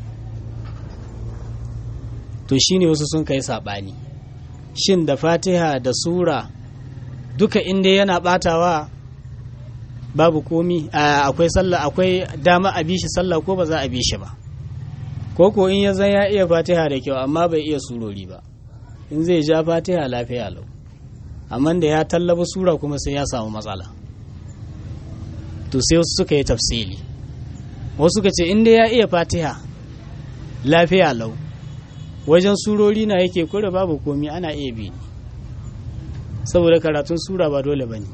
to shine wasu sun kai saɓani shin da fatiha da sura duka inda yana batawa babu komi akwai sallah akwai dama a bishi sallah ko ba za a bishi ba ko ko in ya zan ya iya fatiha da kyau amma bai iya surori ba in zai ja fatiha lafiya lau amma da ya tallaba sura kuma sai ya samu matsala to sai wasu suka yi tafsili wasu suka ce inda ya iya fatiha lafiya lau wajen surori na yake kure babu komi ana iya bi saboda karatun sura ba dole ba ne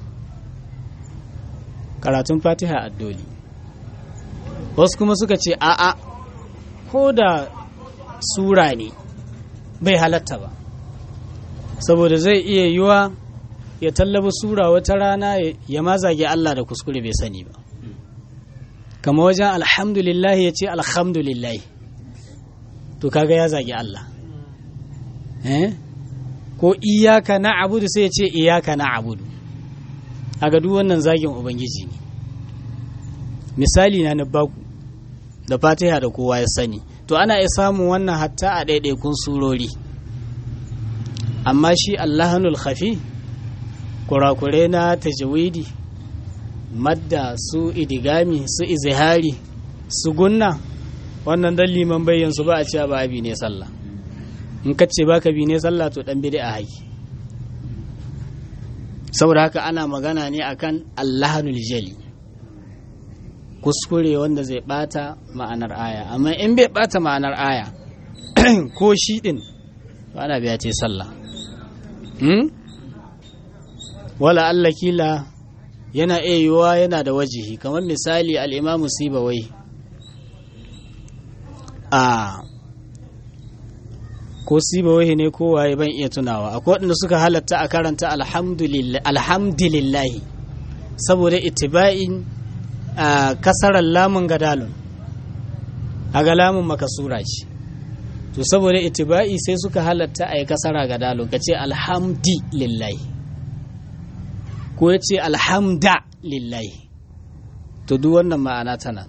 karatun fatiha addoli wasu kuma suka ce a'a ko da sura ne bai halatta ba saboda zai iya yiwa ya tallaba sura wata rana ya mazage Allah da kuskure bai sani ba kama wajen alhamdulillah ya ce alhamdulillah to kaga ya zagi Allah eh ko iyaka na abudu sai ya ce iyaka na abudu a duk wannan zagin ubangiji ne misali na na baku da fatiha da kowa ya sani to ana iya samun wannan hatta a ɗaiɗaikun surori amma shi allahanul khafi kurakure na tajawidi madda su idigami su izihari su gunna wannan dan liman bayyan su ba a cewa ba abi ne sallah in ka ce baka bi ne sallah to dan bid'a haki saboda haka ana magana ne akan allahanul jali kuskure wanda zai bata ma'anar aya amma in bai bata ma'anar aya ko shi din ana biya ce sallah hmm? wala Allah kila yana iya yiwuwa yana da wajihi kamar misali al'imamu sibawai a ko sibawai ne ko waye ban iya tunawa akwai waɗanda suka halatta a karanta alhamdulillahi saboda itiba'in a kasarar lamun gadalun a ga lamun makasura ce to saboda itiba'i sai suka halatta a yi kasara gadalun ka ce alhamdulillahi ko ya ce alhamda lillahi to duk wannan ma'ana tana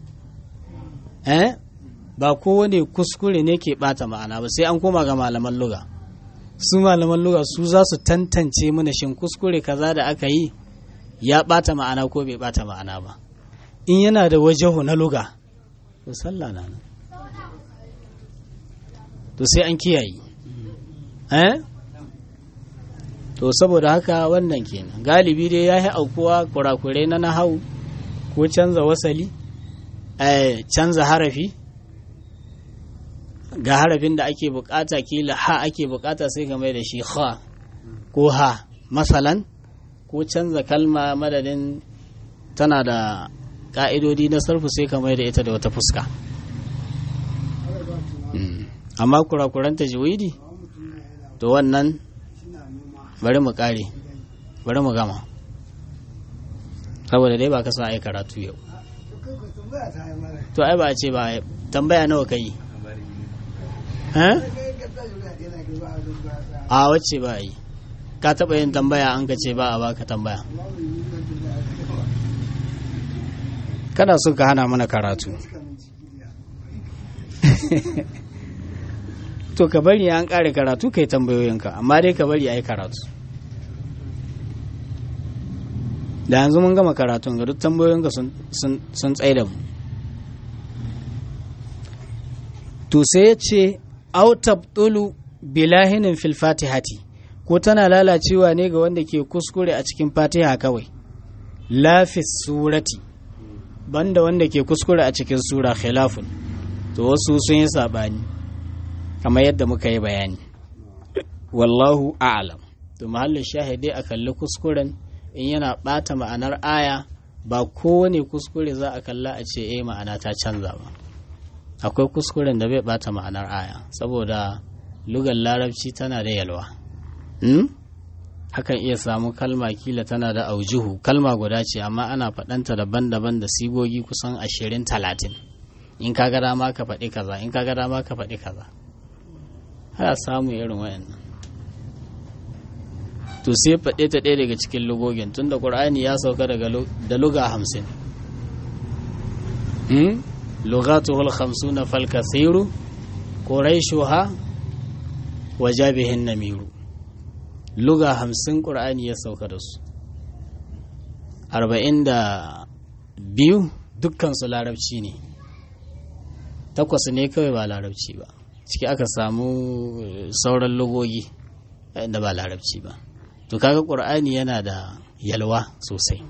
eh ba kowane kuskure ne ke bata ma'ana ba sai an koma ga malaman luga su malaman luga su za su tantance mana shin kuskure kaza da aka yi ya bata ma'ana ko bai bata ma'ana ba in yana da wajahu na luga to sallah na nan to sai an kiyaye eh to saboda haka wannan kenan galibi dai ya yi aukuwa kurakurai na nahau ko canza wasali canza harafi ga harafin da ake bukata kila ha ake bukata sai ka mai da shi ha ko ha masalan ko canza kalma madadin tana da ka'idodi na sarfu sai ka mai da ita da wata fuska amma kurakuran tajwidi to wannan bari mu kare bari mu gama saboda dai ba ka sa ai karatu yau to ai ba a ce ba tambaya nawa kai a wacce ba yi ka taɓa yin tambaya an ka ce ba a baka tambaya kana so ka hana mana karatu to ka bari an ƙare karatu kai tambayoyinka amma dai ka bari a yi karatu da yanzu mun gama karatun ga duk tambayoyinka sun tsaye da mu to sai ya ce autabtulu bilahinin fil fatihati ko tana lalacewa ne ga wanda ke kuskure a cikin fatiha kawai lafis surati banda wanda ke kuskure a cikin sura khilafun to wasu sun yi sabani kamar yadda muka yi bayani wallahu a'lam to mahallin shahidi a kalli kuskuren in yana bata ma'anar aya ba kowane kuskure za a kalla a ce eh ma'ana ta canza ba akwai kuskuren da bai bata ma'anar aya saboda lugar larabci tana da yalwa hakan iya samu kalma kila tana da aujuhu kalma guda ce amma ana faɗanta daban-daban da sigogi kusan ashirin talatin in ka ga dama ka faɗi kaza in ka ga dama ka faɗi kaza ana samu irin wayannan to sai faɗe ta ɗaya daga cikin lugogin tun da ƙur'ani ya sauka daga da luga hamsin lugatuhul hamsuna fal kasiru quraishuha wa jabihin namiru luga hamsin ƙur'ani ya sauka da su arba'in da biyu dukkansu larabci ne takwas ne kawai ba larabci ba ciki aka samu sauran lugogi da ba larabci ba to kaga ƙur'ani yana da yalwa sosai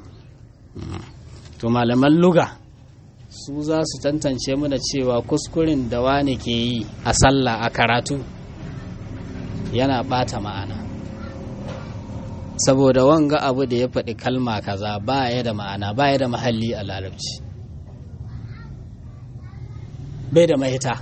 to malaman luga su za su tantance mana cewa kuskuren da wani ke yi a sallah a karatu yana ɓata ma'ana saboda wanga abu da ya faɗi kalma kaza ba ya da ma'ana ba ya da mahalli a larabci bai da mahita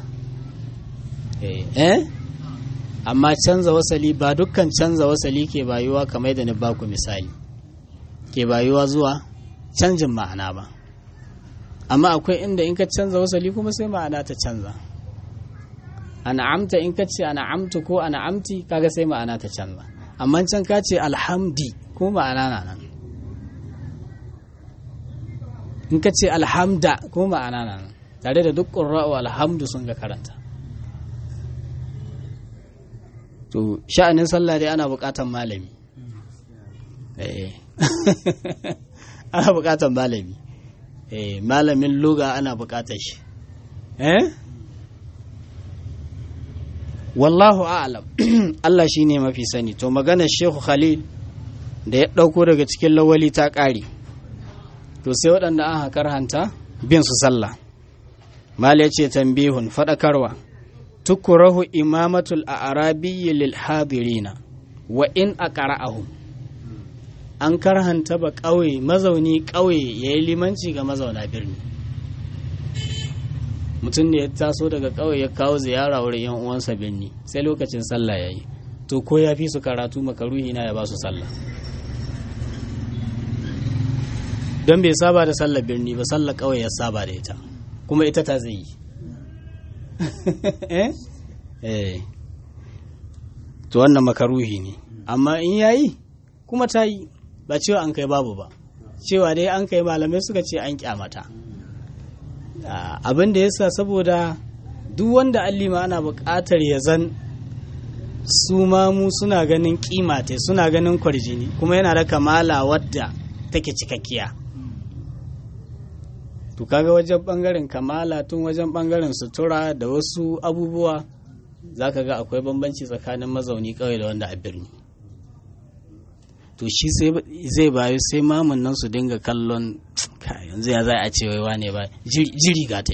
eh amma canza wasali ba dukkan canza wasali ke bayuwa kamar da ni baku misali ke bayuwa zuwa canjin ma'ana ba amma akwai inda in ka canza wasali kuma sai ma'ana ta canza an'amta in ka ce an'amtu ko an'amti kaga sai ma'ana ta canza amma can ka ce alhamdi ko ma'ana na nan in ka ce alhamda ko ma'ana na nan tare da duk ƙurra'u alhamdu sun ga karanta to sha'anin sallah dai ana buƙatan malami ana buƙatan malami malamin luga ana buƙatar shi eh wallahu a'lam Allah shine mafi sani to maganar Shehu Khalil da ya ɗauko daga cikin lawali ta ƙare to sai waɗanda aka karhanta bin su sallah mala ce tambihun faɗakarwa tukurahu imamatul a'rabiyyi lil hadirina wa in aqra'ahum an karhanta ba ƙauye mazauni ƙauye yayi limanci ga mazauna birni mutum ne ya taso daga ƙauye ya kawo ziyara wurin yan uwansa birni sai lokacin sallah yayi to ko ya fi su karatu makaruhi na ya ba su sallah don bai saba da sallar birni ba sallar ƙauye ya saba da ita kuma ita ta zai yi eh to wannan makaruhi ne amma in yayi kuma ta yi ba cewa an kai babu ba cewa dai an kai malamai suka ce an kyamata abin da yasa saboda duk wanda allima ana buƙatar ya zan su mamu suna ganin kimate suna ganin kwarjini kuma yana da kamala wadda take cikakkiya to kaga wajen bangaren kamala tun wajen bangaren sutura da wasu abubuwa za ka ga akwai bambanci tsakanin mazauni kawai da wanda a birni to shi zai bayu sai mamun nan su dinga kallon yanzu ya za a ce waiwa ne ba jiri gata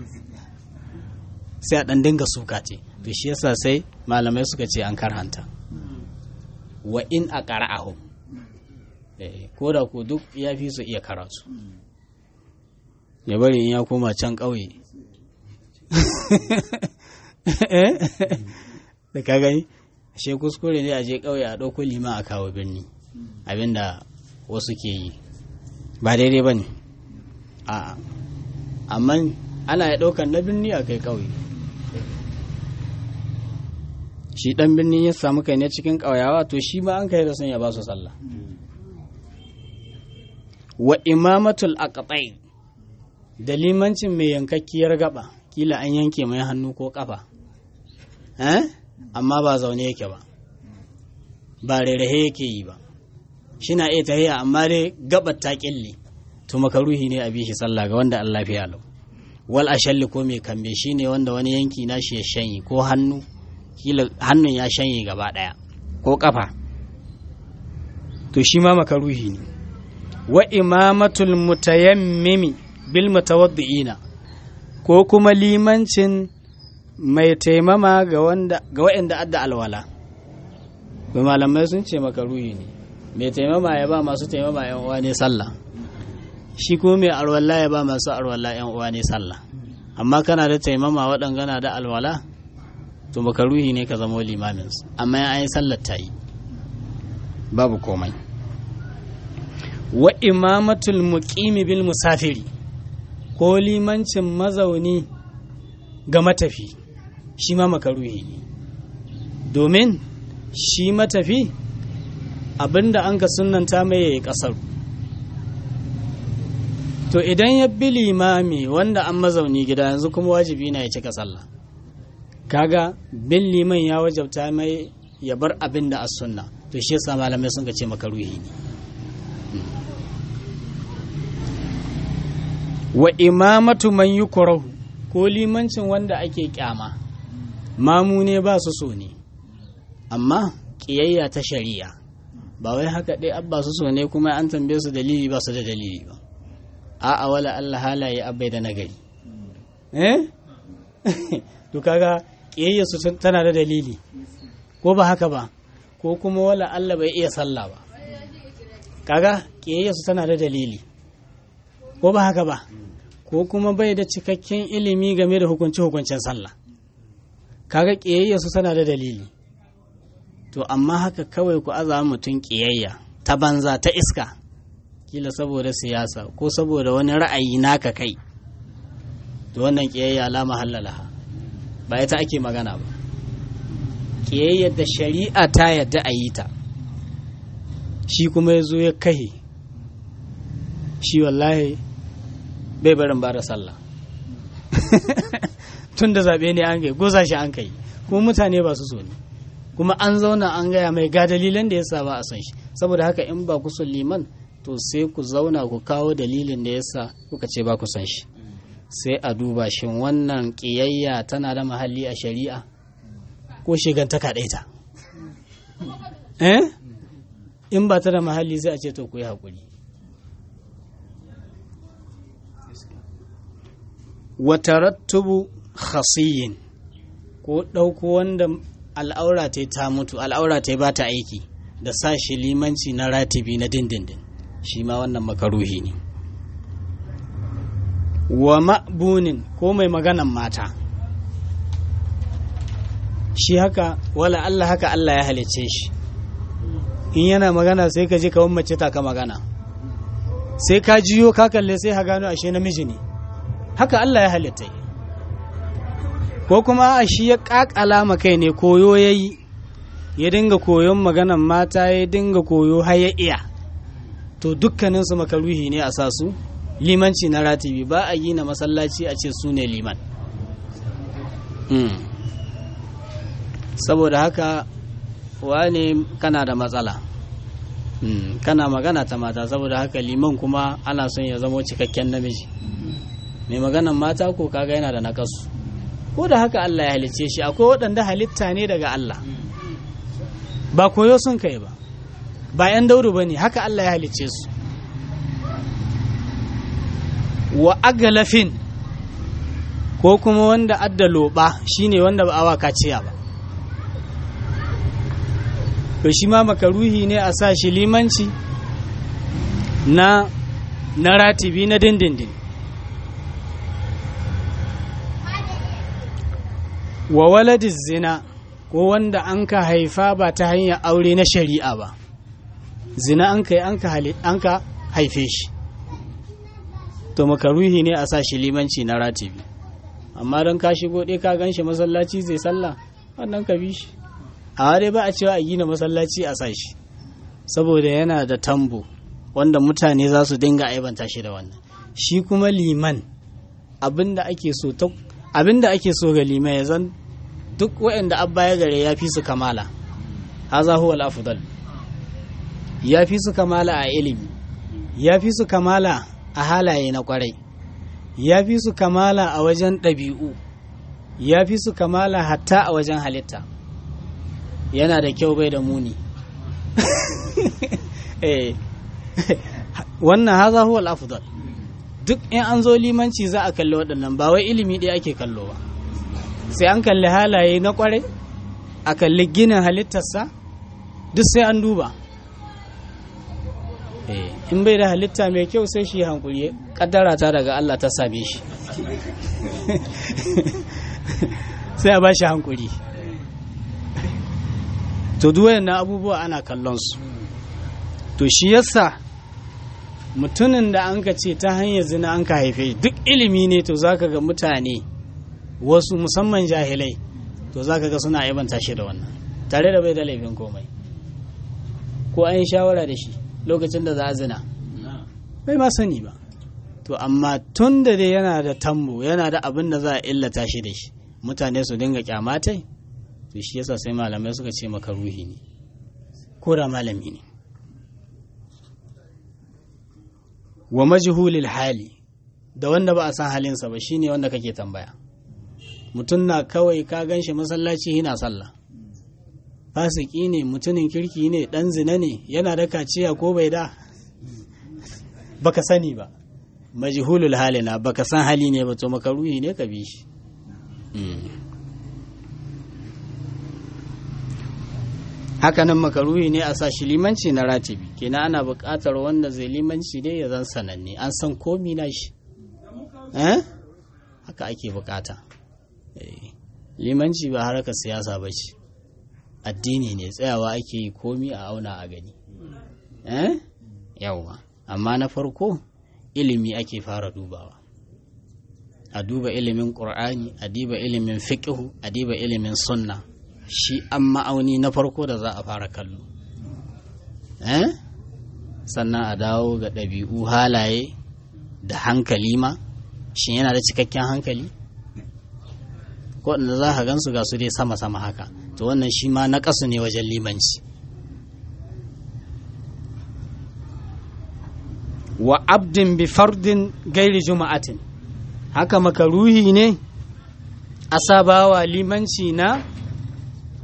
sai a dan dinga suka ce to shi yasa sai malamai suka ce an karhanta wa in a qara'ahu ko da ko duk ya fi su iya karatu ya bari in ya koma can ƙauye da ka gani ashe kuskure ne a je ƙauye a ɗauko lima a kawo birni abinda wasu ke yi ba daidai ba ne a amma ana ya ɗaukar na birni a kai ƙauye shi ɗan birni ya samu kai ne cikin ƙauyawa to shi ma an kai da son ya ba su sallah wa imamatul aqtai da limancin mai yankakkiyar gaba kila an yanke mai hannu ko kafa eh amma ba zaune yake ba ba rairahe yake yi ba shi na iya tahiya amma dai gabar ta kille to makaruhi ne a bi shi sallah ga wanda Allah ya lau wal ashalli ko mai kambe shi ne wanda wani yanki na shi ya shanyi ko hannu kila hannun ya shanye gaba daya ko kafa to shi ma makaruhi ne wa imamatul mutayammimi bil mutawaddi'ina ko kuma limancin mai taimama ga wanda ga waɗanda adda alwala to malamai sun ce makaruhi ne mai taimama ya ba masu taimama yan uwa ne sallah shi kuma mai alwala ya ba masu alwala yan uwa ne sallah amma kana da taimama waɗanga da alwala to makaruhi ne ka zama limamin amma ya yi sallar ta yi babu komai wa imamatul muqimi bil musafiri ko limancin mazauni ga matafi shi ma makaruhi ne domin shi matafi abinda an ka sunanta mai yayi kasar to idan ya bi limami wanda an mazauni gida yanzu kuma wajibi na ya cika sallah kaga bin liman ya wajabta mai ya bar abin da as sunna to shi yasa malamai sun ce makaruhi ne wa imamatu man yukrahu ko limancin wanda ake kyama mamu ne ba su so ne amma ƙiyayya ta shari'a ba wai haka dai abba su so ne kuma an tambaye su dalili ba su da dalili ba a'a wala Allah halaye abai da nagari eh to kaga ƙiyayya su tana da dalili ko ba haka ba ko kuma wala Allah bai iya sallah ba kaga ƙiyayya su tana da dalili ko ba haka ba ko kuma bai da cikakken ilimi game da hukunce-hukuncen sallah kaga ƙiyayya su tana da dalili to amma haka kawai ku aza mutum ƙiyayya ta banza ta iska kila saboda siyasa ko saboda wani ra'ayi naka kai to wannan ƙiyayya la mahallalaha ba ita ake magana ba ƙiyayyar da shari'a ta yadda a yi ta shi kuma ya zo ya kahe shi wallahi bai barin ba da sallah tun da zaɓe ne an kai goza shi an kai kuma mutane ba su so ne kuma an zauna an gaya mai ga dalilan da yasa ba a san shi saboda haka in ba ku son liman to sai ku zauna ku kawo dalilin da yasa kuka ce ba ku san shi sai a duba shin wannan ƙiyayya tana da mahalli a shari'a ko shigantaka ɗaya ta eh in ba ta da mahalli sai a ce to ku yi haƙuri watarattubu khasiyin ko ɗauko wanda al'aura ta ta mutu al'aura ta ba ta aiki da sa shi limanci na ratibi na dindindin shi ma wannan makaruhi ne wa ma'bunin ko mai maganan mata shi haka wala Allah haka Allah ya halice shi in yana magana sai ka je kawon mace ta ka magana sai ka jiyo ka kalle sai ha gano ashe namiji ne haka Allah ya halitta ko kuma a shi ya kakala ma kai ne koyo ya yi ya dinga koyon maganan mata ya dinga koyo har ya iya to dukkaninsu makaruhi ne a sa su limanci na ratibi ba a yi na masallaci a ce su ne liman saboda haka wane kana da matsala kana magana ta mata saboda haka liman kuma ana son ya zamo cikakken namiji mai maganan mata ko kaga yana da nakasu ko da haka Allah ya halicce shi akwai waɗanda halitta ne daga Allah ba koyo sun kai ba ba 'yan dauru ba ne haka Allah ya halicce su wa agalafin ko kuma wanda adda loba shine wanda ba awa kaciya ba to shi ma makaruhi ne a sa shi limanci na na ratibi na dindindin wa waladis zina ko wanda an ka haifa ba ta hanyar aure na shari'a ba zina an ka an ka haife shi to makaruhi ne a sa shi limanci na ratibi amma don ka shigo ɗaya ka gan shi masallaci zai sallah wannan ka bi shi a dai ba a cewa a gina masallaci a sa shi saboda yana da tambo wanda mutane za su dinga aibanta shi da wannan shi kuma liman abinda ake so ta abinda ake so ga liman ya zan duk waɗanda abba ya gare ya fi su kamala haza huwa al-afdal ya fi su kamala a ilimi ya fi su kamala a halaye na kwarai ya fi su kamala a wajen ɗabi'u ya fi su kamala hatta a wajen halitta yana da kyau bai da muni wannan haza huwa al-afdal duk in an zo limanci za a kalli waɗannan ba wai ilimi ɗaya ake kallo ba sai an kalli halaye na kwarai a kalli ginin halittarsa duk sai an duba in bai da halitta mai kyau sai shi hankuri kaddara ta daga Allah ta same shi sai a ba shi hankuri to duwayen na abubuwa ana kallon su to shi yasa mutumin da an ka ce ta hanyar zina an ka haife duk ilimi ne to zaka ga mutane wasu musamman jahilai to zaka ga suna aibanta shi da wannan tare da bai da laifin komai ko an yi shawara da shi lokacin da za a zina bai ma sani ba to amma tun da dai yana da tambo yana da abin da za a illata shi da shi mutane su dinga kyamatai to shi yasa sai malamai suka ce maka ruhi ne ko da malami ne wa majhulil hali da wanda ba a san halinsa ba shine wanda kake tambaya mutum na kawai ka gan shi masallaci yana sallah fasiki ne mutumin kirki ne dan zina ne yana da kaciya ko bai da baka sani ba majhulul halina baka san hali ne ba to makaruhi ne ka bi shi hakanan makaruhi ne a sa shi limanci na ratibi kenan ana buƙatar wanda zai limanci dai ya zan sananne an san komi na shi eh haka ake buƙata limanci ba harkar siyasa ba ce addini ne tsayawa ake yi komi a auna a gani eh yawwa amma na farko ilimi ake fara dubawa a duba ilimin ƙur'ani a diba ilimin fiƙihu a diba ilimin sunna shi an ma'auni na farko da za a fara kallo eh sannan a dawo ga ɗabi'u halaye da hankali ma shi yana da cikakken hankali waɗanda za ka gansu ga su dai sama-sama haka to wannan shi ma na ƙasu ne wajen limanci wa abdin bi fardin gairi juma'atin haka makaruhi ne a sabawa limanci na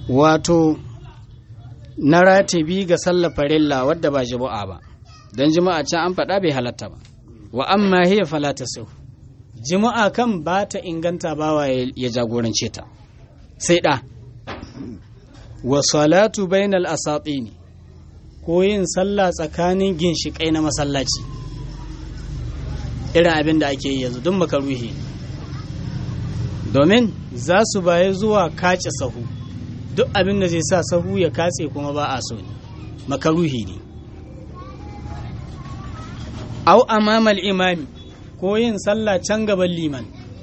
wato na ratibi ga sallar farilla wadda ba jima'a ba don jima'a can an faɗa bai halatta ba wa amma hiya fala sau jima'a kan ba ta inganta bawa ya jagorance ta sai ɗa wa salatu bainal asatini ko yin sallah tsakanin ginshiƙai na masallaci irin abin da ake yi yanzu duk makaruhi domin za su baye zuwa kace sahu duk abin da zai sa sahu ya katse kuma ba a so ne makaruhi ne au amamal imami ko yin sallah can gaban liman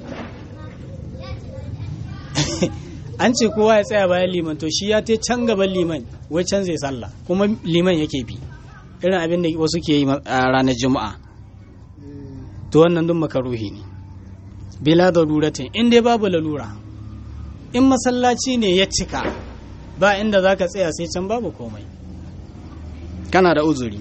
an ce kowa ya tsaya bayan liman to shi ya te can gaban liman wai can zai sallah kuma liman yake bi irin abin da wasu ke yi a ranar juma'a to wannan duk makaruhi ne bila da luratin in dai babu lalura in masallaci ne ya cika ba inda za ka tsaya sai can babu komai kana da uzuri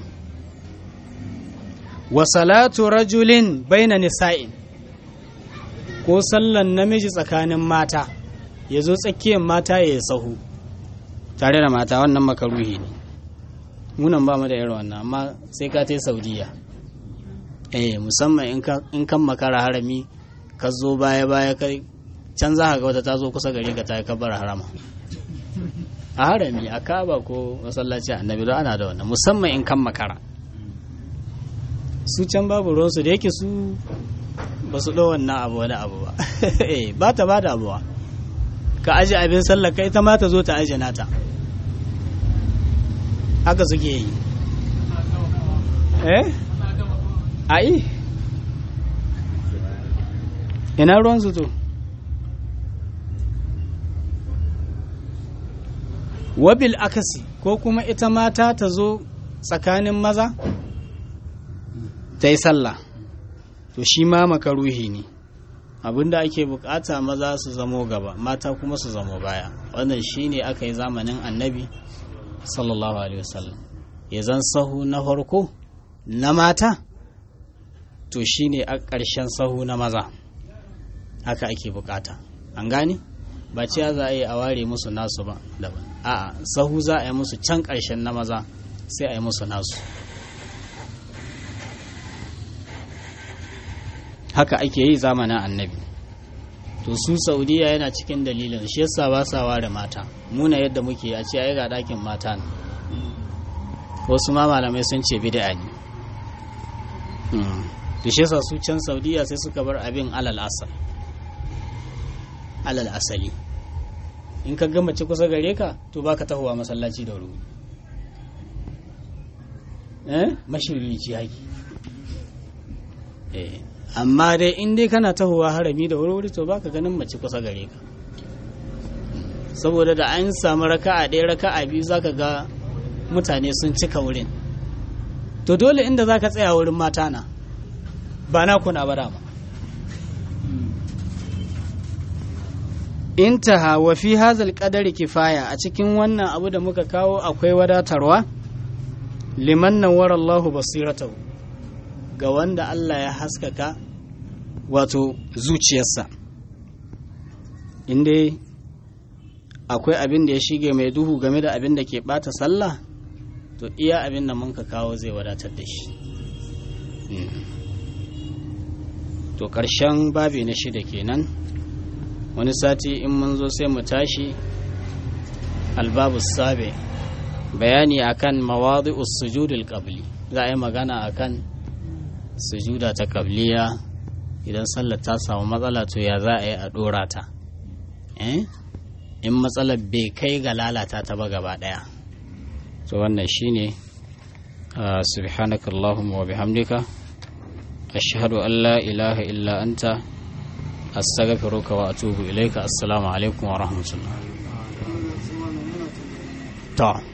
wa salatu rajulin baina nisa'in ko sallan namiji tsakanin mata ya zo tsakiyar mata ya yi sahu tare da mata wannan makaruhi ne munan ba mu da irin wannan amma sai ka tai saudiya eh musamman in kan makara harami ka zo baya baya kai can za ga wata ta zo kusa gari ka ta yi kabar harama a harami a kaba ko masallaci annabi don ana da wannan musamman in kan makara su can babu ruwansu da yake su ba su ɗau wannan abu wani abu ba ba ta ba da abuwa ka aji abin sallaka ita ma ta zo ta aji nata haka suke yi eh ai ina ruwan su to wabil akasi ko kuma ita mata ta zo tsakanin maza ta yi sallah to shi ma makaruhi ne abinda ake bukata maza su zamo gaba mata kuma su zamo baya wannan shine aka yi zamanin annabi sallallahu alaihi wasallam ya zan sahu na farko na mata to shine a ƙarshen sahu na maza haka ake bukata an gane ba cewa za a yi a ware musu nasu ba daban a'a sahu za a yi musu can ƙarshen na maza sai a yi musu nasu haka ake yi zamanin annabi to su saudiya yana cikin dalilin shi yasa ba sa ware mata muna yadda muke a ce ai ga dakin mata ne wasu ma malamai sun ce bid'a ne to shi yasa su can saudiya sai suka bar abin alal asal alal asali in ka gama ci kusa gare ka to baka tahowa masallaci da wuri eh mashirci haki eh amma dai in dai kana tahowa harami da wuri to baka ganin mace kusa gare ka saboda da an samu raka'a ɗaya raka'a biyu zaka ga mutane sun cika wurin to dole inda zaka tsaya wurin mata na ba na kuna ba dama intaha wa fi hazal qadari kifaya a cikin wannan abu da muka kawo akwai wadatarwa liman nawara Allahu basiratahu ga wanda Allah ya haskaka wato zuciyarsa inda akwai abin da ya shige mai duhu game da abin da ke bata sallah to iya abin da muka kawo zai wadatar da shi to ƙarshen babi na shida kenan wani sati in mun zo sai mu tashi albabu sabe bayani akan mawadi'us sujudul qabli za a yi magana akan sujuda ta qabliya idan sallar ta samu matsala to ya za a yi a dora ta in matsalar bai kai ga lalata ta ba gaba daya to wannan shine subhanaka allahumma wa bihamdika ashhadu an la ilaha illa anta astaghfiruka wa atubu ilaika assalamu alaikum wa rahmatullah to